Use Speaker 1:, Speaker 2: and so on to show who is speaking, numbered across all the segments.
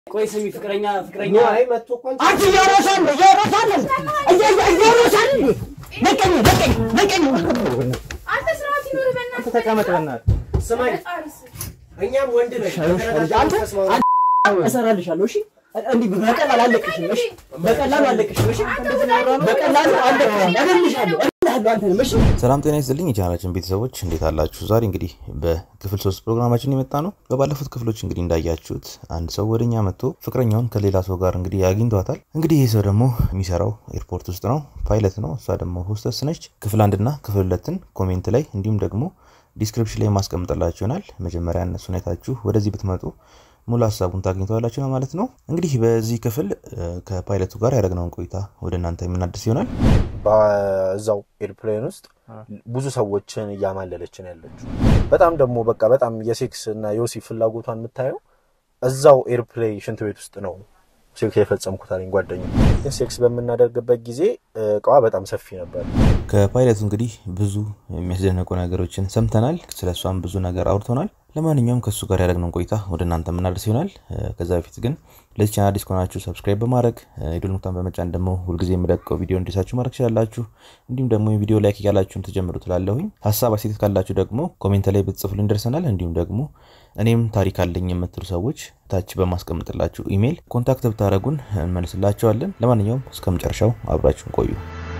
Speaker 1: ቆይ ስሚ፣ ፍቅረኛ ፍቅረኛ
Speaker 2: አይ መጥቶ እኮ አንቺ
Speaker 3: አንቺ እያሮሳል እያሮሳል እያሮሳል ነቀኝ ነቀኝ ነቀኝ
Speaker 4: አንተ ስርዓት ይኖር በእናትህ
Speaker 3: ተቀመጥ በእናትህ
Speaker 2: ስማኝ፣ እኛም ወንድ ነሽ
Speaker 3: አንተ እሰራልሻለሁ። እሺ እንዲህ በቀላሉ አለቅሽም። እሺ በቀላሉ አለቅሽም። እሺ በቀላሉ አለቅሽም። እገልሻለሁ እገልሃለሁ አንተንም። እሺ
Speaker 5: ሰላም ጤና ይስጥልኝ የቻናላችን ቤተሰቦች እንዴት አላችሁ? ዛሬ እንግዲህ በክፍል ሶስት ፕሮግራማችን የመጣ ነው። በባለፉት ክፍሎች እንግዲህ እንዳያችሁት አንድ ሰው ወደኛ መጥቶ ፍቅረኛውን ከሌላ ሰው ጋር እንግዲህ አግኝቷታል። እንግዲህ ይህ ሰው ደግሞ የሚሰራው ኤርፖርት ውስጥ ነው፣ ፓይለት ነው። እሷ ደግሞ ሆስተስ ነች። ክፍል አንድና ክፍል ሁለትን ኮሜንት ላይ እንዲሁም ደግሞ ዲስክሪፕሽን ላይ ማስቀምጥላችሁ ይሆናል። መጀመሪያ እነሱን አይታችሁ ወደዚህ ብትመጡ ሙሉ ሀሳቡን ታግኝተዋላችሁ ነው ማለት ነው። እንግዲህ በዚህ ክፍል እ፣ ከፓይለቱ ጋር ያደረግነውን ቆይታ ወደ እናንተ የምናድስ ይሆናል።
Speaker 2: በዛው ኤርፕሌን ውስጥ ብዙ ሰዎችን እያማለለችን ያለችው በጣም ደግሞ በቃ በጣም የሴክስ እና የወሲብ ፍላጎቷን የምታየው እዛው ኤርፕሌን ሽንት ቤት ውስጥ ነው ሴክስ የፈጸምኩት አለኝ ጓደኛ። ግን ሴክስ በምናደርግበት ጊዜ እቃዋ በጣም ሰፊ ነበር።
Speaker 5: ከፓይለቱ እንግዲህ ብዙ የሚያስደንቁ ነገሮችን ሰምተናል። ስለ እሷም ብዙ ነገር አውርቶናል። ለማንኛውም ከእሱ ጋር ያደረግነውን ቆይታ ወደ እናንተ የምናደርስ ይሆናል። እ፣ ከዛ በፊት ግን ለዚህ ቻናል አዲስ ከሆናችሁ ሰብስክራይብ በማድረግ እ፣ የደወል ምልክቱን በመጫን ደግሞ ሁልጊዜ የምለቀው ቪዲዮ እንዲሳችሁ ማድረግ ትችላላችሁ። እንዲሁም ደግሞ የቪዲዮ ላይክ እያላችሁን ተጀምሩ ትላለሁኝ። ሀሳብ አስተያየት ካላችሁ ደግሞ ኮሜንት ላይ ብትጽፉልን ደርሰናል። እንዲሁም ደግሞ እኔም ታሪክ አለኝ የምትሉ ሰዎች ታች በማስቀምጥላችሁ ኢሜይል ኮንታክት ብታደረጉን እንመልስላቸዋለን። ለማንኛውም እስከ መጨረሻው አብራችሁን ቆዩ።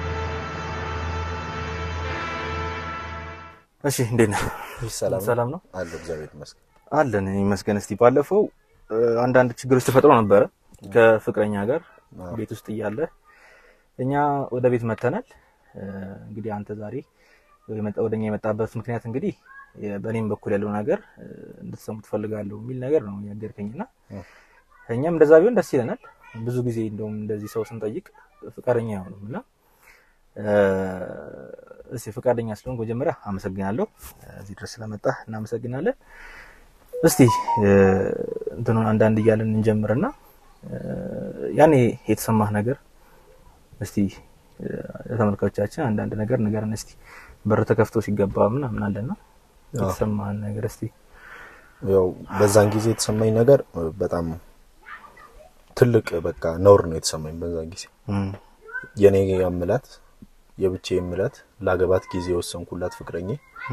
Speaker 5: እሺ እንዴት ነህ?
Speaker 2: ሰላም
Speaker 5: ሰላም ነው
Speaker 2: አለ እግዚአብሔር ይመስገን።
Speaker 5: አለን ይመስገን። እስቲ ባለፈው እ፣ አንዳንድ ችግሮች ተፈጥሮ ነበረ ከፍቅረኛ ጋር
Speaker 2: አዎ።
Speaker 5: ቤት ውስጥ እያለ እኛ ወደ ቤት መተናል። እ፣ እንግዲህ አንተ ዛሬ የመጣ- ወደኛ የመጣበት ምክንያት እንግዲህ የ- በእኔም በኩል ያለው ነገር እ፣ እንድትሰሙ ትፈልጋለሁ የሚል ነገር ነው ያገርከኝና
Speaker 2: እ።
Speaker 5: እኛም እንደዛ ቢሆን ደስ ይለናል። ብዙ ጊዜ እንደውም እንደዚህ ሰው ስንጠይቅ ፍቃደኛ አይሆንም እና እ፣ እስቲ ፈቃደኛ ስለሆንክ መጀመሪያ አመሰግናለሁ። እዚህ ድረስ ስለመጣህ እናመሰግናለን። እስቲ እ፣ እንትኑን አንዳንድ እያለን እንጀምርና እ፣ ያኔ የተሰማህ ነገር እስቲ እ፣ ለተመልካቾቻችን አንዳንድ ነገር ንገረን እስቲ። በር ተከፍቶ ሲገባ ምናምን አለና የተሰማህን ነገር እስቲ።
Speaker 2: ያው በዛን ጊዜ የተሰማኝ ነገር እ፣ በጣም ትልቅ በቃ ነውር ነው የተሰማኝ በዛን ጊዜ የኔ የምላት የብቼ የምላት ላገባት ጊዜ የወሰንኩላት ፍቅረኛ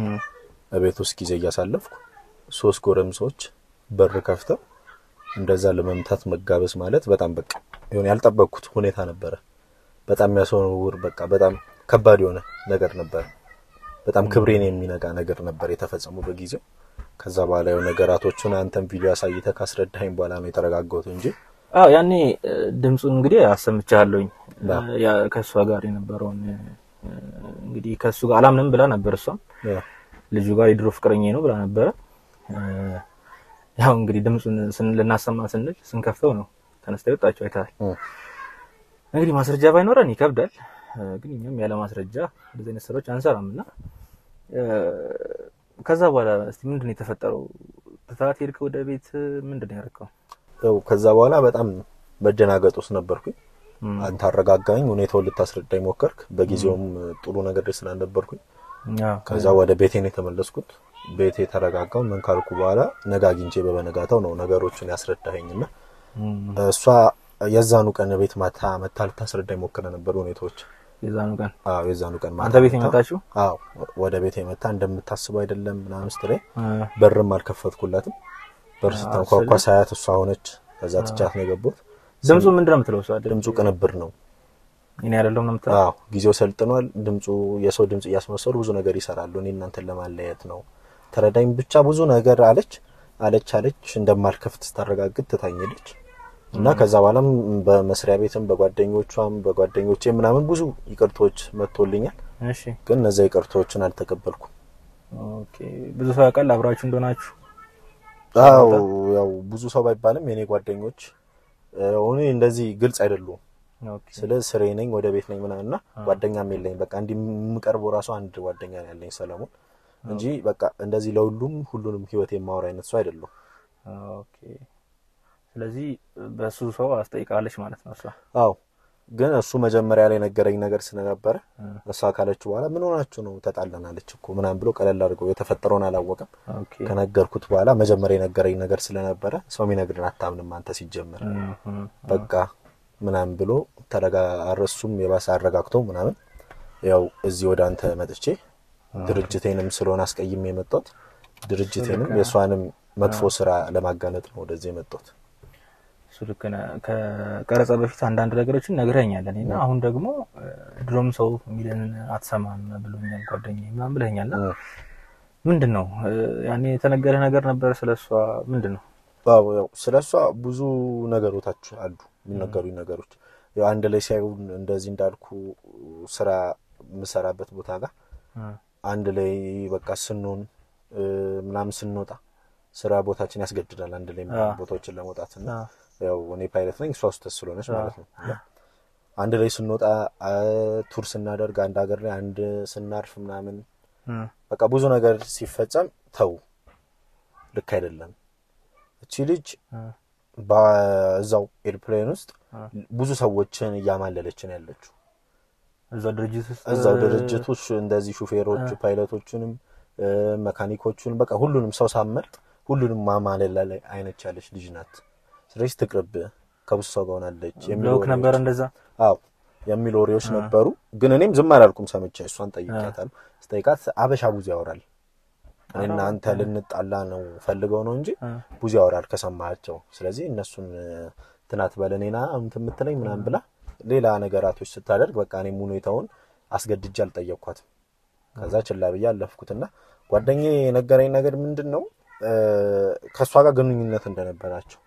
Speaker 2: በቤት ውስጥ ጊዜ እያሳለፍኩ ሶስት ጎረምሶች በር ከፍተው እንደዛ ለመምታት መጋበዝ ማለት በጣም በቃ የሆነ ያልጠበቅኩት ሁኔታ ነበረ። በጣም የሚያስወርውር በቃ በጣም ከባድ የሆነ ነገር ነበረ። በጣም ክብሬን የሚነጋ ነገር ነበር የተፈጸመው በጊዜው። ከዛ በኋላ የሆነ ነገራቶቹን አንተም ቪዲዮ አሳይተህ ካስረዳኸኝ በኋላ ነው የተረጋጋሁት እንጂ
Speaker 5: አዎ ያኔ እ፣ ድምፁን እንግዲህ አሰምቻለሁኝ
Speaker 2: አዎ።
Speaker 5: እ፣ ያ ከእሷ ጋር የነበረውን እ፣ እንግዲህ ከእሱ ጋር አላምንም ብላ ነበር እሷም
Speaker 2: ያው
Speaker 5: ልጁ ጋር የድሮ ፍቅረኛ ነው ብላ ነበረ። እ፣ ያው እንግዲህ ድምፁን ስን- ልናሰማ ስንል ስንከፍተው ነው ተነስታ የወጣችው አይተሃል።
Speaker 2: እ፣
Speaker 5: እንግዲህ ማስረጃ ባይኖረን ይከብዳል፣ እ፣ ግን እኛም ያለ ማስረጃ እንደዚህ አይነት ስራዎች አንሰራም እና እ፣ ከዛ በኋላ እስቲ ምንድን ነው የተፈጠረው? ትታት ሄድክ ወደ ቤት? ምንድን ነው ያደረገው?
Speaker 2: ያው ከዛ በኋላ በጣም መደናገጥ ውስጥ ነበርኩኝ።
Speaker 5: እም፣
Speaker 2: አንተ አረጋጋኝ፣ ሁኔታውን ልታስረዳኝ ሞከርክ። በጊዜውም ጥሩ ነገር ላይ ስላልነበርኩኝ
Speaker 5: አዎ፣
Speaker 2: ከዛ ወደ ቤቴ ነው የተመለስኩት። ቤቴ ተረጋጋው። ምን ካልኩ በኋላ ነገ አግኝቼ በበነጋታው ነው ነገሮችን ያስረዳኸኝና
Speaker 5: እም፣
Speaker 2: እሷ የዛኑ ቀን ቤት ማታ መታ ልታስረዳኝ ሞክረ ነበር ሁኔታዎች።
Speaker 5: የዛኑ ቀን
Speaker 2: አዎ የዛኑ ቀን ማታ
Speaker 5: አንተ ቤት
Speaker 2: መታ-
Speaker 5: የመጣችው?
Speaker 2: አዎ ወደ ቤት የመታ እንደምታስበው አይደለም ምናምን ስትለኝ
Speaker 5: እ፣
Speaker 2: በርም አልከፈትኩላትም። በር
Speaker 5: አዎ፣
Speaker 2: ስተንኳኳ
Speaker 5: ስልህ-
Speaker 2: ሳያት እሷ ሆነች። ከዛ ትቻት ነው የገባሁት።
Speaker 5: ድምፁ ምንድን ነው የምትለው? እሷ
Speaker 2: ድምፁ ቅንብር ነው።
Speaker 5: እኔ አይደለሁም ነው የምትለው?
Speaker 2: አዎ ጊዜው ሰልጥኗል። ድምፁ የሰው ድምፅ እያስመሰሉ ብዙ ነገር ይሰራሉ። እኔ እናንተን ለማለያየት ነው ተረዳኝ ብቻ ብዙ ነገር አለች አለች አለች። እንደማልከፍት ስታረጋግጥ ትታኝ ሄደች እና ከዛ በኋላም በመስሪያ ቤትም በጓደኞቿም በጓደኞቼ ምናምን ብዙ ይቅርቶች መጥቶልኛል።
Speaker 5: እሺ
Speaker 2: ግን እነዚያ ይቅርቶችን አልተቀበልኩም።
Speaker 5: ኦኬ። ብዙ ሰው ያውቃል አብራችሁ እንደሆናችሁ?
Speaker 2: አዎ ያው ብዙ ሰው ባይባልም የኔ ጓደኞች እኔ እንደዚህ ግልጽ አይደሉም።
Speaker 5: ኦኬ።
Speaker 2: ስለ ስሬ ነኝ ወደ ቤት ነኝ ምናምን እና ጓደኛም የለኝ። በቃ እንዲህ የምቀርበው ራሱ አንድ ጓደኛ ነው ያለኝ ሰለሞን እንጂ በቃ እንደዚህ ለሁሉም ሁሉንም ህይወት የማወራ አይነት ሰው አይደለሁም።
Speaker 5: ኦኬ። ስለዚህ በሱ ሰው አስጠይቃለች ማለት ነው እሷ።
Speaker 2: አዎ ግን እሱ መጀመሪያ ላይ ነገረኝ ነገር ስለነበረ እሷ ካለችው በኋላ ምን ሆናችሁ ነው ተጣለናለች እኮ ምናምን ብሎ ቀለል አድርገው የተፈጠረውን አላወቀም።
Speaker 5: ኦኬ
Speaker 2: ከነገርኩት በኋላ መጀመሪያ የነገረኝ ነገር ስለነበረ ሰው የሚነግርን አታምንም አንተ ሲጀመር በቃ ምናምን ብሎ ተረጋ እሱም የባሰ አረጋግቶ ምናምን ያው እዚህ ወደ አንተ መጥቼ ድርጅቴንም ስለሆነ አስቀይሜ የመጣሁት ድርጅቴንም የእሷንም መጥፎ ስራ ለማጋለጥ ነው ወደዚህ የመጣሁት።
Speaker 5: እሱ ልክ ነህ። ከቀረጻ በፊት አንዳንድ ነገሮችን ነግረኛል እኔ እና አሁን ደግሞ እ፣ ድሮም ሰው የሚለንን አትሰማም ብሎኛል ጓደኛዬ ምናምን ብለኛል። እና ምንድን ነው እ፣ ያኔ የተነገረ ነገር ነበር ስለ እሷ ምንድን ነው?
Speaker 2: አዎ ያው ስለ እሷ ብዙ ነገሮታች አሉ የሚነገሩኝ ነገሮች ያው አንድ ላይ ሳይሆን እንደዚህ እንዳልኩ ስራ የምሰራበት ቦታ ጋር አንድ ላይ በቃ ስንሆን እ፣ ምናምን ስንወጣ ስራ ቦታችን ያስገድዳል አንድ ላይ
Speaker 5: አዎ።
Speaker 2: ቦታዎችን ለመውጣት እና
Speaker 5: አዎ።
Speaker 2: ያው እኔ ፓይለት ነኝ እሷ ውስጥ ስለሆነች ማለት ነው እና አንድ ላይ ስንወጣ አ፣ ቱር ስናደርግ አንድ ሀገር ላይ አንድ ስናርፍ ምናምን
Speaker 5: እ፣
Speaker 2: በቃ ብዙ ነገር ሲፈጸም ተው ልክ አይደለም እቺ ልጅ
Speaker 5: እ፣
Speaker 2: በዛው ኤርፕሌን ውስጥ
Speaker 5: አ።
Speaker 2: ብዙ ሰዎችን እያማለለችን ያለችው
Speaker 5: እዛው ድርጅት ውስጥ
Speaker 2: እዛው
Speaker 5: እ፣
Speaker 2: ድርጅቶች እንደዚህ ሹፌሮች ፓይለቶቹንም እ፣ መካኒኮቹንም በቃ ሁሉንም ሰው ሳመርጥ ሁሉንም ማማለል ላይ አይነት ያለች ልጅ ናት። ስለዚህ ትቅርብ ከብዙ ሰው ጋር ሆናለች የሚሉ
Speaker 5: ብለውክ
Speaker 2: ወሬዎች-
Speaker 5: ነበር እንደዛ?
Speaker 2: አዎ የሚሉ ወሬዎች ነበሩ። ግን እኔም ዝም አላልኩም። ሰምቼ እሷን ጠይቄያታለሁ። ስጠይቃት አበሻ ብዙ ያወራል እኔና አንተ ልንጣላ ነው ፈልገው ነው እንጂ
Speaker 5: እ፣
Speaker 2: ብዙ ያወራል ከሰማቸው። ስለዚህ እነሱን ትናት በለኔና እንትን የምትለኝ ምናምን ብላ ሌላ ነገራቶች ስታደርግ በቃ እኔም ሁኔታውን አስገድጄ አልጠየቅኳትም። ከዛ ችላ ብዬ አለፍኩትና ጓደኛዬ የነገረኝ ነገር ምንድን ነው እ፣ ከእሷ ጋር ግንኙነት እንደነበራቸው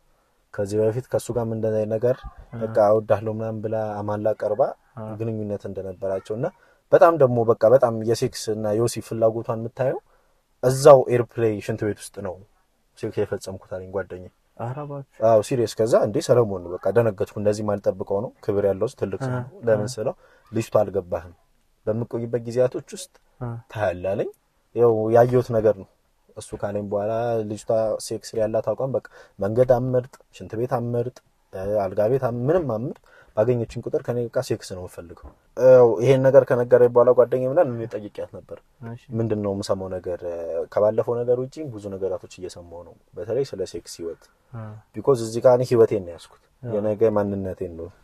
Speaker 2: ከዚህ በፊት ከእሱ ጋር ምን እንደዚህ ነገር በቃ እወዳለሁ ምናምን ብላ አማላ ቀርባ ግንኙነት እንደነበራቸው እና በጣም ደግሞ በቃ በጣም የሴክስ እና የወሲብ ፍላጎቷን የምታየው እዛው ኤርፕሌይ ሽንት ቤት ውስጥ ነው ሴክስ የፈጸምኩት አለኝ ጓደኛዬ።
Speaker 5: ኧረ እባክህ።
Speaker 2: አዎ ሲሪየስ። ከዛ እንዴ ሰለሞን ነው በቃ ደነገጥኩ። እንደዚህ ማልጠብቀው ነው ክብር ያለው ሰው ትልቅ ሰው ነው። ለምን ስለው ልጅቷ አልገባህም በምቆይበት ጊዜያቶች ውስጥ
Speaker 5: እ፣
Speaker 2: ታያለህ አለኝ። ያው ያየሁት ነገር ነው እሱ ካለኝ በኋላ ልጅቷ ሴክስ ላይ ያላት አቋም በቃ መንገድ አመርጥ፣ ሽንት ቤት አመርጥ፣ እ፣ አልጋ ቤት አም- ምንም አመርጥ፣ ባገኘችን ቁጥር ከኔ ጋር ሴክስ ነው የምፈልገው። ያው ይሄን ነገር ከነገረኝ በኋላ ጓደኛዬ ምናምን እኔ ጠይቄያት ነበር
Speaker 5: እሺ።
Speaker 2: ምንድን ነው የምሰማው ነገር እ፣ ከባለፈው ነገር ውጪ ብዙ ነገራቶች እየሰማው ነው፣ በተለይ ስለ ሴክስ ህይወት
Speaker 5: እ፣
Speaker 2: ቢኮዝ እዚህ ጋር እኔ ህይወቴን ነው ያዝኩት። የነገ ማንነቴን ነው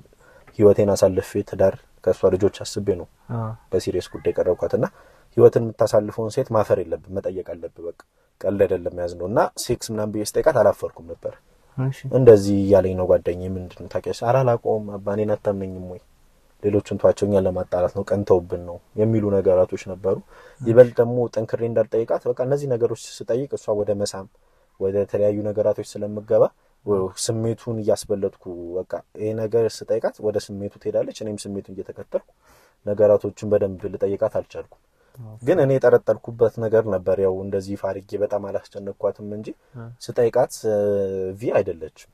Speaker 2: ህይወቴን አሳልፌ ትዳር ከእሷ ልጆች አስቤ ነው
Speaker 5: እ፣
Speaker 2: በሲሪየስ ጉዳይ ቀረብኳት እና ህይወትን የምታሳልፈውን ሴት ማፈር የለብን መጠየቅ አለብህ። በቃ ቀልድ አይደለም ያዝ ነው እና ሴክስ ምናምን ብዬ ስጠይቃት አላፈርኩም ነበር።
Speaker 5: እሺ።
Speaker 2: እንደዚህ እያለኝ ነው ጓደኛዬ። ምንድን ነው ታውቂያለሽ? ኧረ አላውቀውም አባ እኔን አታምነኝም ወይ ሌሎቹን ተዋቸው እኛን ለማጣላት ነው ቀንተውብን ነው የሚሉ ነገራቶች ነበሩ። ይበልጥ ደግሞ ጠንክሬ እንዳልጠይቃት በቃ እነዚህ ነገሮች ስጠይቅ እሷ ወደ መሳም ወደ ተለያዩ ነገራቶች ስለምገባ ወ- ስሜቱን እያስበለጥኩ በቃ ይሄ ነገር ስጠይቃት ወደ ስሜቱ ትሄዳለች። እኔም ስሜቱን እየተከተልኩ ነገራቶችን በደንብ ልጠይቃት አልቻልኩም። ግን እኔ የጠረጠርኩበት ነገር ነበር። ያው እንደዚህ ይፋ አድርጌ በጣም አላስጨነቅኳትም እንጂ ስጠይቃት ቪ አይደለችም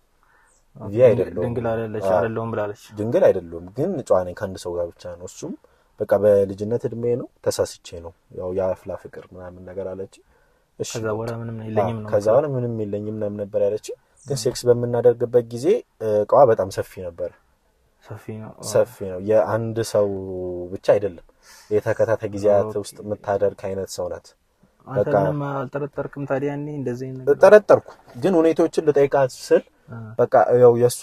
Speaker 2: ቪ አይደለሁም
Speaker 5: ድንግል አይደለች
Speaker 2: አዎ።
Speaker 5: አይደለሁም ብላለች።
Speaker 2: ድንግል አይደለሁም ግን ጨዋ ነኝ ከአንድ ሰው ጋር ብቻ ነው። እሱም በቃ በልጅነት እድሜ ነው ተሳስቼ ነው ያው የአፍላ ፍቅር ምናምን ነገር አለች። እሺ
Speaker 5: ከዛ በኋላ ምንም የለኝም ነው
Speaker 2: ከዛ በኋላ ምንም የለኝም ምናምን ነበር ያለች። ግን ሴክስ በምናደርግበት ጊዜ እ፣ እቃዋ በጣም ሰፊ ነበር።
Speaker 5: ሰፊ ነው።
Speaker 2: ሰፊ ነው። የአንድ ሰው ብቻ አይደለም የተከታታይ ጊዜያት ውስጥ የምታደርግ አይነት ሰው ናት።
Speaker 5: አንተ
Speaker 2: በቃ
Speaker 5: ምንም አልጠረጠርክም ታዲያ? እኔ እንደዚህ አይነት ነገር
Speaker 2: ጠረጠርኩ ግን ሁኔታዎችን ልጠይቃት ስል
Speaker 5: አ፣
Speaker 2: በቃ ያው የእሷ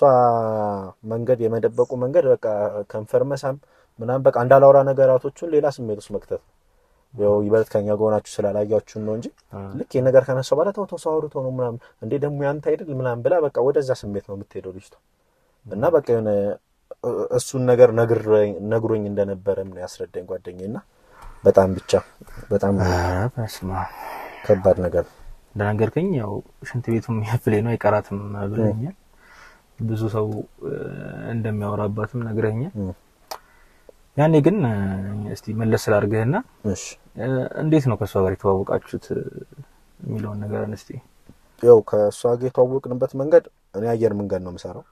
Speaker 2: መንገድ የመደበቁ መንገድ በቃ ከንፈር መሳም ምናምን በቃ እንዳላውራ ነገራቶቹን ሌላ ስሜት ውስጥ መክተት ነው። ያው ይበልጥ ከኛ ጋር ሆናችሁ ስላላያችሁን ነው እንጂ ልክ ይህ ነገር ከነሳው በኋላ ተው ተው ሰው አውርቶ ነው ምናምን እንዴ ደግሞ ያንተ አይደል ምናምን ብላ በቃ ወደዛ ስሜት ነው የምትሄደው ልጅቷ እና በቃ የሆነ እ- እሱን ነገር ነግረኝ- ነግሮኝ እንደነበረም ነው ያስረዳኝ ጓደኛዬ እና በጣም ብቻ በጣም
Speaker 5: ኧረ በስመ አብ።
Speaker 2: ከባድ ነገር ነው።
Speaker 5: እንደነገርከኝ ያው ሽንት ቤቱም የፍሌ ነው አይቀራትም ብለኛል። ብዙ ሰው እ፣ እንደሚያወራባትም ነግረኛል።
Speaker 2: እም።
Speaker 5: ያኔ ግን እ፣ እስቲ መለስ ስላድርግህና
Speaker 2: እሺ
Speaker 5: እ፣ እንዴት ነው ከእሷ ጋር የተዋወቃችሁት እ፣ የሚለውን ነገር እስቲ
Speaker 2: ያው ከእሷ ጋር የተዋወቅንበት መንገድ እኔ አየር መንገድ ነው የምሰራው